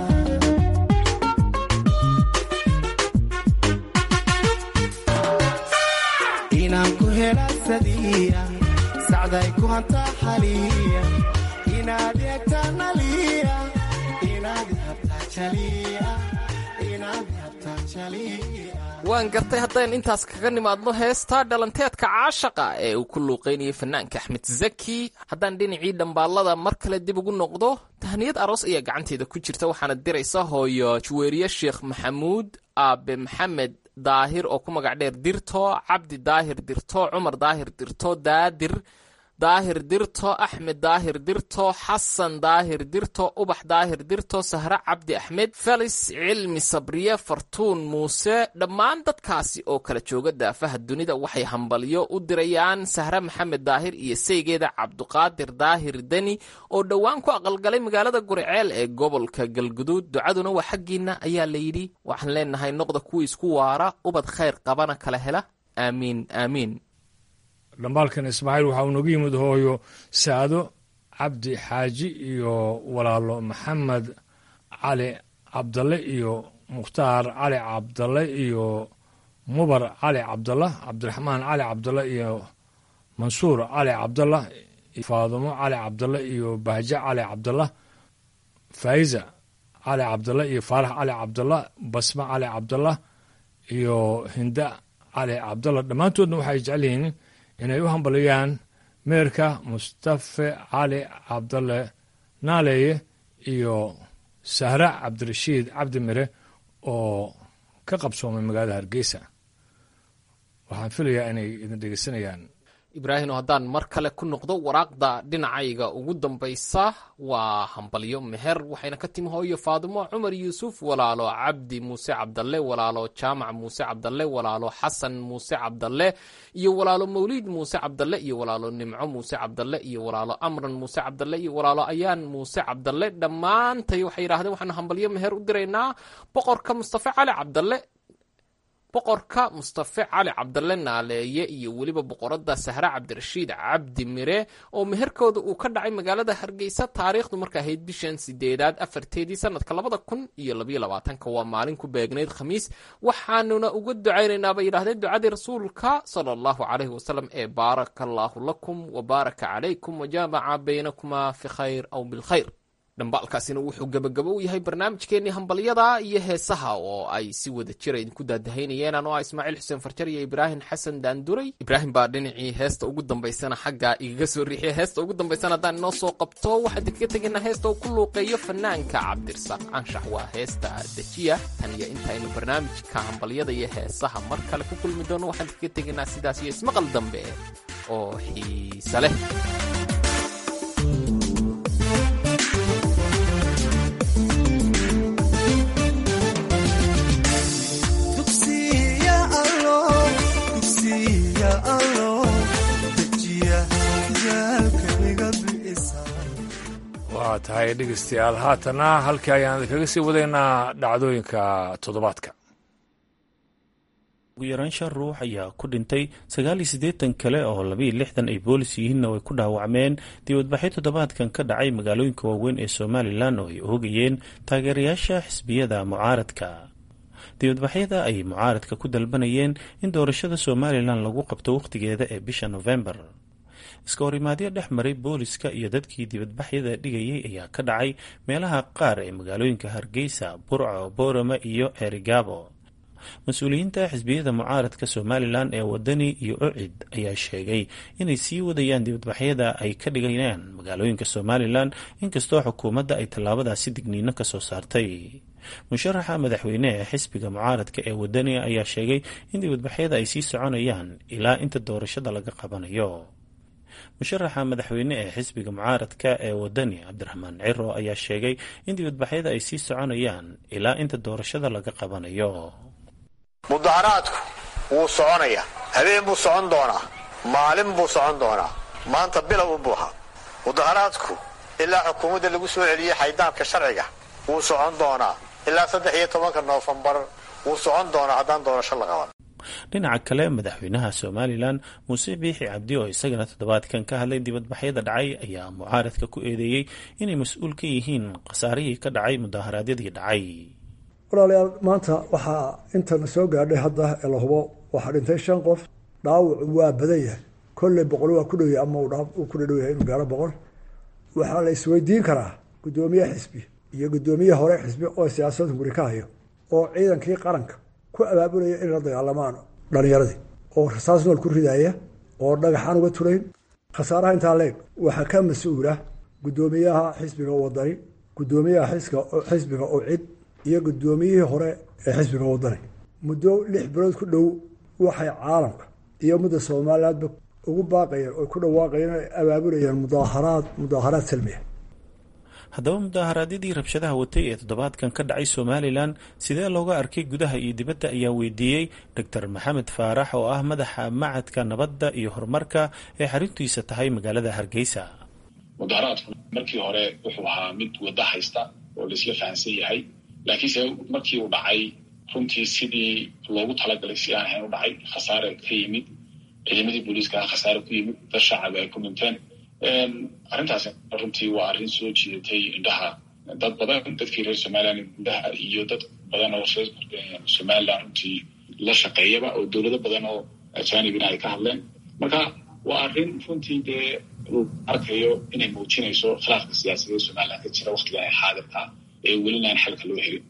inaan ku hela sadii'a sacday ku hantaa xaliya inaad yagtaan aliya inaad habtaan jaliya inaad habtaan jaliya waan gartay haddaynu intaas kaga nimaadno heestaa dhalanteedka caashaqa ee uu ku luuqaynayay fanaanka axmed zaki haddaan dhinacii dhambaallada mar kale dib ugu noqdo tahniyad aroos ayaa gacanteeda ku jirta waxaana diraysa hooyo juweeriye sheekh maxamuud aabe maxamed daahir oo ku magac dheer dirto cabdi daahir dirto cumar daahir dirto daadir daahir dirto axmed daahir dirto xasan daahir dirto ubax daahir dirto sahre cabdi axmed felis cilmi sabriye fartuun muuse dhammaan dadkaasi oo kala jooga daafaha dunida waxay hambalyo u dirayaan sahre maxamed daahir iyo saygeeda cabduqaadir daahir deni oo dhowaan ku aqalgalay magaalada guriceel ee gobolka galguduud ducaduna waa xaggiina ayaa layidhi waxaan leenahay noqda kuwii isku waara ubad khayr qabana kala hela aamiin aamiin dhambaalkan ismaaciil waxaa uu nooga yimid hooyo saado cabdi xaaji iyo walaalo maxamed cali cabdalle iyo mukhtaar cali cabdalle iyo mubar cali cabdalla cabdiraxmaan cali cabdalle iyo mansuur cali cabdalla faadumo cali cabdalle iyo bahje cali cabdalla faa'iza cali cabdalle iyo faarax cali cabdalla basme cali cabdalla iyo hinda cali cabdalla dhammaantoodna waxay jecel yihiin inay u hambaliyaan meerka mustafe cali cabdalle naaleeye iyo sahra cabdirashiid cabdi mire oo ka qabsoomay magaalada hargeysa waxaan filayaa inay idin dhegeysanayaan ibraahim oo haddaan mar kale ku noqdo waraaqda dhinacayga ugu dambaysa waa hambalyo meher waxayna ka timi hooyo faadimo cumar yuusuf walaalo cabdi muuse cabdalle walaalo jaamac muuse cabdalle walaalo xasan muuse cabdalle iyo walaalo mawliid muuse cabdalle iyo walaalo nimco muuse cabdalle iyo walaalo amran muuse cabdalle iyo walaalo ayaan muuse cabdalle dhammaantay waxay yidhahdeen waxaanu hambalyo meher u diraynaa boqorka mustafe cali cabdalle boqorka mustafe cali cabdalle naaleeye iyo weliba boqorada sahre cabdirashiid cabdi mire oo meherkooda uu ka dhacay magaalada hargeysa taariikhdu marka ahayd bishan sideedaad afarteedii sanadka labada kun iyo labayo labaatanka waa maalin ku beegnayd khamiis waxaanuna uga ducaynaynaa bay yidhahdeen ducadii rasuulka sala allahu caleyhi wasalam ee baaraka allaahu lakum wa baaraka calaykum wajaamaca baynakumaa fi khayr aw bilkhayr dhambaalkaasina wuxuu gebagabo u yahay barnaamijkeennii hambalyada iyo heesaha oo ay si wada jira idinku daadahaynayeen anoo ah ismaaciil xuseen farjar iyo ibraahim xasan daanduray ibraahim baa dhinacii heesta ugu dambaysana xaggaa igaga soo riixiya heesta ugu dambaysana haddaan inoo soo qabto waxaan idinkaga tegaynaa heesta uu ku luuqeeyo fanaanka cabdirasaaq anshax waa heesta dejiya tan iyo intaynu barnaamijka hambalyada iyo heesaha mar kale ku kulmi doono waxaan idinkaga tegaynaa sidaas iyo ismaqal dambe oo xiise leh waa tahay dhegeystayaal haatana halkii ayaan idinkaga sii wadaynaa dhacdooyinka toddobaadka ugu yaraan shan ruux ayaa ku dhintay sagaal iyo siddeetan kale oo labiiyo lixdan ay boolis yihiinna way ku dhaawacmeen dibadbaxyo toddobaadkan ka dhacay magaalooyinka waaweyn ee somalilan oo ay oogayeen taageerayaasha xisbiyada mucaaradka dibadbaxyada ay mucaaradka ku dalbanayeen in doorashada somalilan lagu qabto wakhtigeeda ee bisha nofembar iska horimaadyo dhex maray booliska iyo dadkii dibadbaxyada dhigayay ayaa ka dhacay meelaha qaar ee magaalooyinka hargeysa burco boorama iyo ceerigaabo mas-uuliyiinta xisbiyada mucaaradka somalilan ee wadani iyo ocid ayaa sheegay inay sii wadayaan dibadbaxyada ay ka dhigayaan magaalooyinka somalilan inkastoo xukuumadda ay tallaabadaasi digniino ka soo saartay musharaxa madaxweyne ee xisbiga mucaaradka ee wadani ayaa sheegay in dibadbaxyada ay sii soconayaan ilaa inta doorashada laga qabanayo musharaxa madaxweyne ee xisbiga mucaaradka ee wadani cabdiraxmaan ciro ayaa sheegay in dibadbaxyada ay sii soconayaan ilaa inta doorashada laga qabanayo mudaharaadku wuu soconayaa habeen buu socon doonaa maalin buu socon doonaa maanta bilow u buuxa mudaharaadku ilaa xukuumadda lagu soo celiyey xaydaanka sharciga wuu socon doonaa ilaa saddex iyo tobanka noofembar wuu socon doonaa haddaan doorasho la qaban dhinaca kale madaxweynaha somalilan muuse biixi cabdi oo isagana toddobaadkan ka hadlay dibadbaxyada dhacay ayaa mucaaradka ku eedeeyey inay mas-uul ka yihiin khasaarihii ka dhacay mudaharaadyadii dhacay walaalayaal maanta waxaa intana soo gaadhay hadda ee la hubo waxaa dhintay shan qof dhaawacu waa badan yahay kolley boqol waa ku dhowyahay ama uu ku dhadhow yahay inuu gaaro boqol waxaa la isweydiin karaa guddoomiye xisbi iyo guddoomiye hore xisbi oo siyaasada guri ka hayo oo ciidankii qaranka ku abaabulaya inay la dagaalamaan dhalinyaradii oo rasaas nool ku ridaaya oo dhagaxaan uga turayn khasaaraha intaa leeg waxaa ka mas-uula guddoomiyaha xisbiga wadani guddoomiyaha xisbiga oo cid iyo guddoomiyihii hore ee xisbiga wadani muddo lix bilood ku dhow waxay caalamka iyo mudda somalilandba ugu baaqayeen oo ku dhawaaqayeen ay abaabulayeen mudaaharaad mudaaharaad salmiya haddaba mudaharaadyadii rabshadaha watay ee toddobaadkan ka dhacay somalilan sidee looga arkay gudaha iyo dibadda ayaa weydiiyey doctor maxamed faarax oo ah madaxa macadka nabadda iyo horumarka ee xaruntiisa tahay magaalada hargeysa mudaharaadku markii hore wuxuu ahaa mid wadda haysta oo laisla fahansan yahay laakiinse markii uu dhacay runtii sidii loogu talagalay si aan ahayn u dhacay khasaare ka yimid ciidamadii booliiska khasaare ku yimid dad shacaba ay ku dhinteen arrintaasi runtii waa arrin soo jiidatay indhaha dad badan dadkii reer somalilan indhaha iyo dad badan oo reer somalilan runtii la shaqeeyaba oo dowlado badan oo ajanibina ay ka hadleen marka waa arrin runtii dee uu arkayo inay muujinayso khilaafka siyaasadeed somalilan ka jira waktigan ay xaadirka ee welina aan xalka loo helin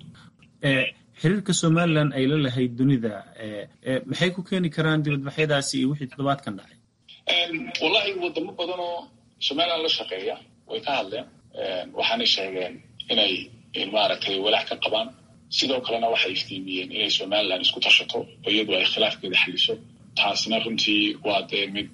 xiriirka somalilan ay la lahayd dunida maxay ku keeni karaan dibadbaxyadaasi iyo wixii toddobaadkan dhacay wallahi wadamo badan oo somalilan la shaqeeya way ka hadleen waxaanay sheegeen inay maaragtay walaac ka qabaan sidoo kalena waxay iftiimiyeen inay somalilan isku tashato oo iyadu ay khilaafkeeda xaliso taasina runtii waa dee mid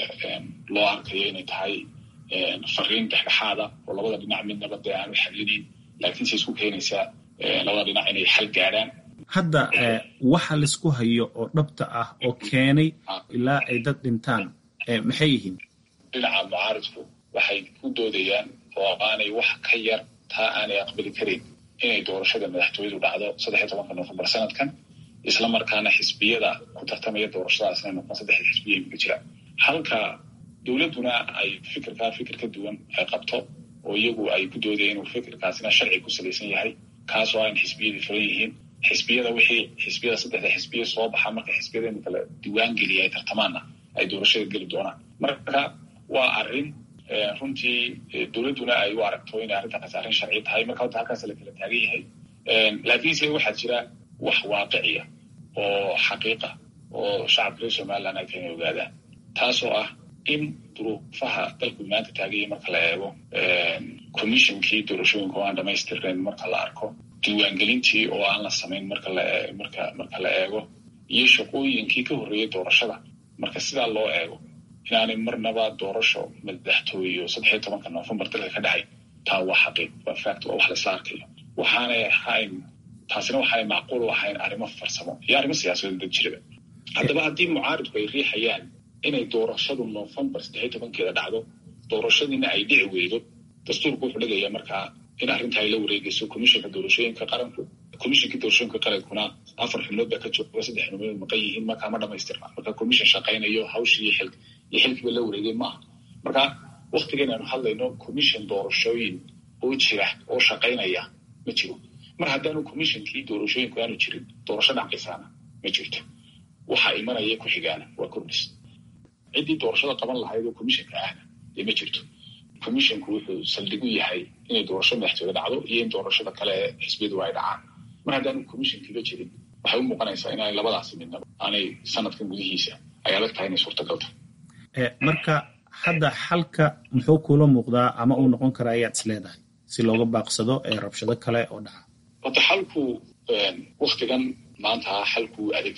loo arkayo inay tahay fariin dhexdhexaada oo labada dhinac midnaba dee aan u xalinayn laakiinse isku keenaysaa labada dhinac inay xal gaadhaan hadda waxa laisku hayo oo dhabta ah oo keenay ilaa ay dad dhintaan maxay yihiin dhinaca mucaaridku waxay ku doodayaan oo aanay wax ka yar taa aanay aqbali karayn inay doorashada madaxtooyadu dhacdo saddexiyo tobanka nofembar sanadkan isla markaana xisbiyada ku tartamaya doorashadaas inay noqon saddexda xisbiya imika jira halka dowladduna ay fikirkaa fikir ka duwan ay qabto oo iyagu ay ku doodaya inuu fikirkaasina sharci ku salaysan yahay kaasoo aan xisbiyadii furan yihiin xisbiyada wixii xisbiyada saddexda xisbiya soo baxa marka xisbiyada imika la diwaan geliya ay tartamaanna ay doorashada geli doonaan marka waa arrin runtii dowladduna ay u aragto inay arrintaas arrin sharci tahay marka horta halkaas la kala taagan yahay laakiinse waxaa jira wax waaqiciya oo xaqiiqa oo shacabka reer somaliland ay tahay inay ogaadaan taasoo ah in duruufaha dalku maanta taagaya marka la eego commissionkii doorashooyinka oo aan dhamaystirnayn marka la arko diiwaangelintii oo aan la samayn marka la marka marka la eego iyo shaqooyinkii ka horreeyay doorashada marka sidaa loo eego inaanay marnaba doorasho madaxtooyo saddexiyo tobanka nofembar dalka ka dhacay taa waa xaqiiq waa fact waa wax laisla arkayo waxaanay ahayn taasina waxaanay macquul u ahayn arrimo farsamo iyo arrimo siyaasadeed dad jiraba haddaba haddii mucaaridku ay riixayaan inay doorashadu nofembar saddexiyo tobankeeda dhacdo doorashadiina ay dhici weydo dastuurku wuxuu dhigayaa markaa in arrinta ay la wareegayso commissionka doorashooyinka qaranku commissionkii doorashooyinka qarankuna afar xubnood baa ka jooga saddex xubnood maqan yihiin markaa ma dhamaystirna marka commission shaqaynayo hawshii iyo xil iyo xilkiiba la wareegay maaha marka waktigan aanu hadlayno commission doorashooyin oo jira oo shaqaynaya ma jiro mar haddaanu commissionkii doorashooyinku aanu jirin doorasho dhacaysaana ma jirto waxaa imanaya ku xigaana waa kordhis ciddii doorashada qaban lahayd oo commissionka ahna dee ma jirto commissionku wuxuu saldhig u yahay inay doorasho madaxtooye dhacdo iyo in doorashada kale ee xisbiyadu ay dhacaan mar haddaanu commissionkiiba jirin waxay u muuqanaysaa inaanay labadaasi midnaba aanay sanadkan gudihiisa ay adag tahay inay suurtagal tahay marka hadda xalka muxuu kula muuqdaa ama uu noqon karaa ayaad is leedahay si looga baaqsado ee rabshado kale oo dhaca horta xalku waktigan maanta xalku adag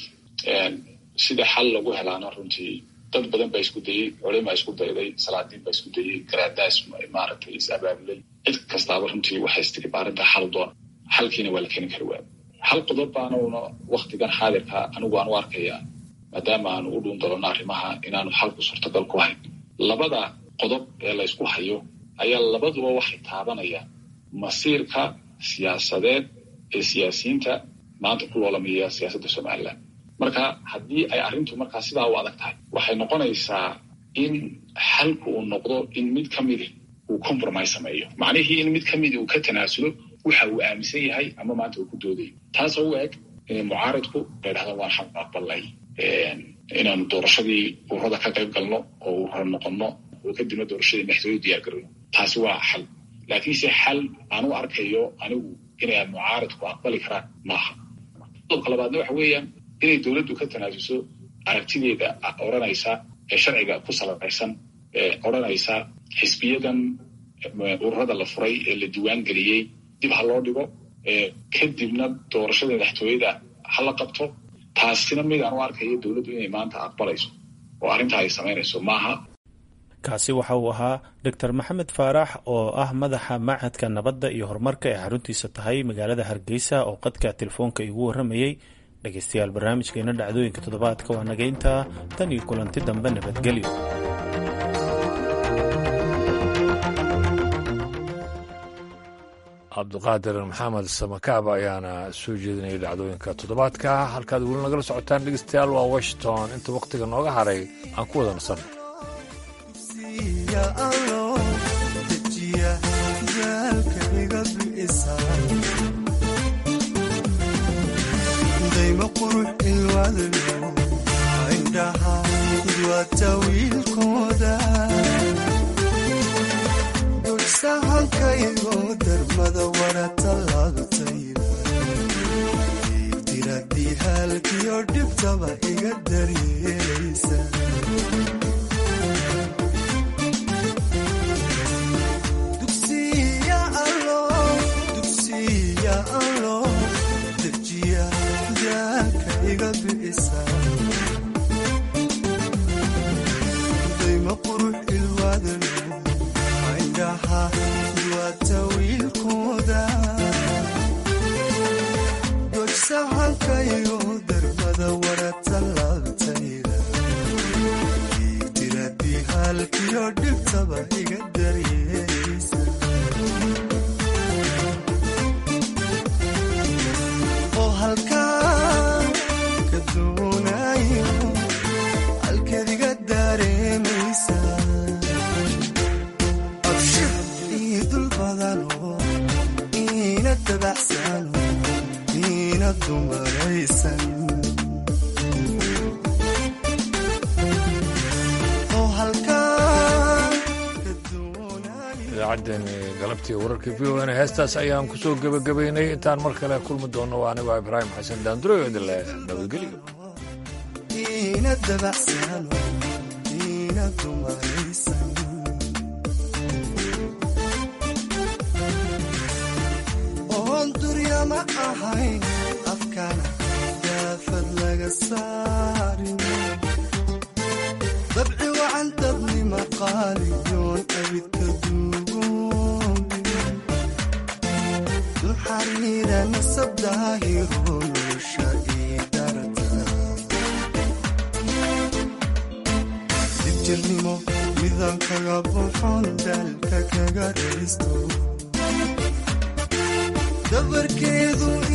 sida xal lagu helaana runtii dad badan baa isku dayey culima isku dayday salaadiin baa isku dayey garaadaas maaragtay is abaabulay cid kastaaba runtii waxay istiri baarinta xal doona xalkiina waa la keeni kari waaya hal qodob baanuna waktigan xaadirka anigu aan u arkayaa maadaama aanu u dhuun dalano arrimaha inaanu xalku suurtagal ku hayn labada qodob ee la ysku hayo ayaa labaduba waxay taabanayaan masiirka siyaasadeed ee siyaasiyiinta maanta ku loolamaya siyaasadda somalilan marka haddii ay arrintu markaa sidaa u adag tahay waxay noqonaysaa in xalku uu noqdo in mid ka midi uu compromise sameeyo macnihii in mid ka midi uu ka tanaasulo waxa uu aaminsan yahay ama maanta uu ku doodayo taasoo u eg inay mucaaridku la ydhahdan waan xaq aqbalnay inaanu doorashadii ururada ka qayb galno oo urura noqonno oo kadibna doorashadii madaxtooye diyaar garino taasi waa xal laakiinse xal aan u arkayo anigu inay mucaaridku aqbali karaan maaha qodobka labaadna waxa weeyaan inay dowladdu ka tanaasuso aragtideeda odhanaysa ee sharciga ku salaysan ee odhanaysa xisbiyadan ururada la furay ee la diiwaan geliyey dib ha loo dhigo kadibna doorashada madaxtooyada ha la qabto taasina mid aan u arkayo dowladdu inay maanta aqbalayso oo arrintaa ay samaynayso maaha kaasi waxa uu ahaa doctor maxamed faarax oo ah madaxa machadka nabadda iyo horumarka ee xaruntiisa tahay magaalada hargeysa oo qadka telefoonka igu warramayey dhegeystayaal barnaamijkeena dhacdooyinka toddobaadka waa nagayntaa tan iyo kulanti dambe nabadgelyo cabdiqaadir maxamed samakaab ayaana soo jeedinayay dhacdooyinka toddobaadka halkaad weli nagala socotaan dhegeystayaal waa washington inta wakhtiga nooga haray aan ku wada nasan dayma qurux ilwadlo indhaha idwata wiilkooda dulsahankaygo darmada warata laabtayda diradii halkiyo dhibtaba iga daryeelaysa dugsiya allo dugsiya allo dejiya daalka iga bi'isa dayma qurux ilwadlo indhaha duwata wiilkooda dojsahankayo darbada warata laabtayda diradii halkiyo dhibtaba iga daryeelaysa oo halkaa ka doonayo halkeed iga dareemaysa abshir ii dul badano iina dabacsano iina dumaraysan oo halkaa idaacaddeenii galabtii wararka v o n heestaas ayaan ku soo gebagabaynay intaan mar kale kulmi doonno waa anigoo ibraahim xasan daanduro idinle nabadgelyo iina dabacsano iina dumaraysan oon duryama ahayn afkana daafad laga saarin dabci wacan dadnima qaaliyoon abidka duugoobin duxariira nasabdaahiro nolosha ii darata dibjirnimo midaan kaga buxon daalka kaga raysto dabarkeedu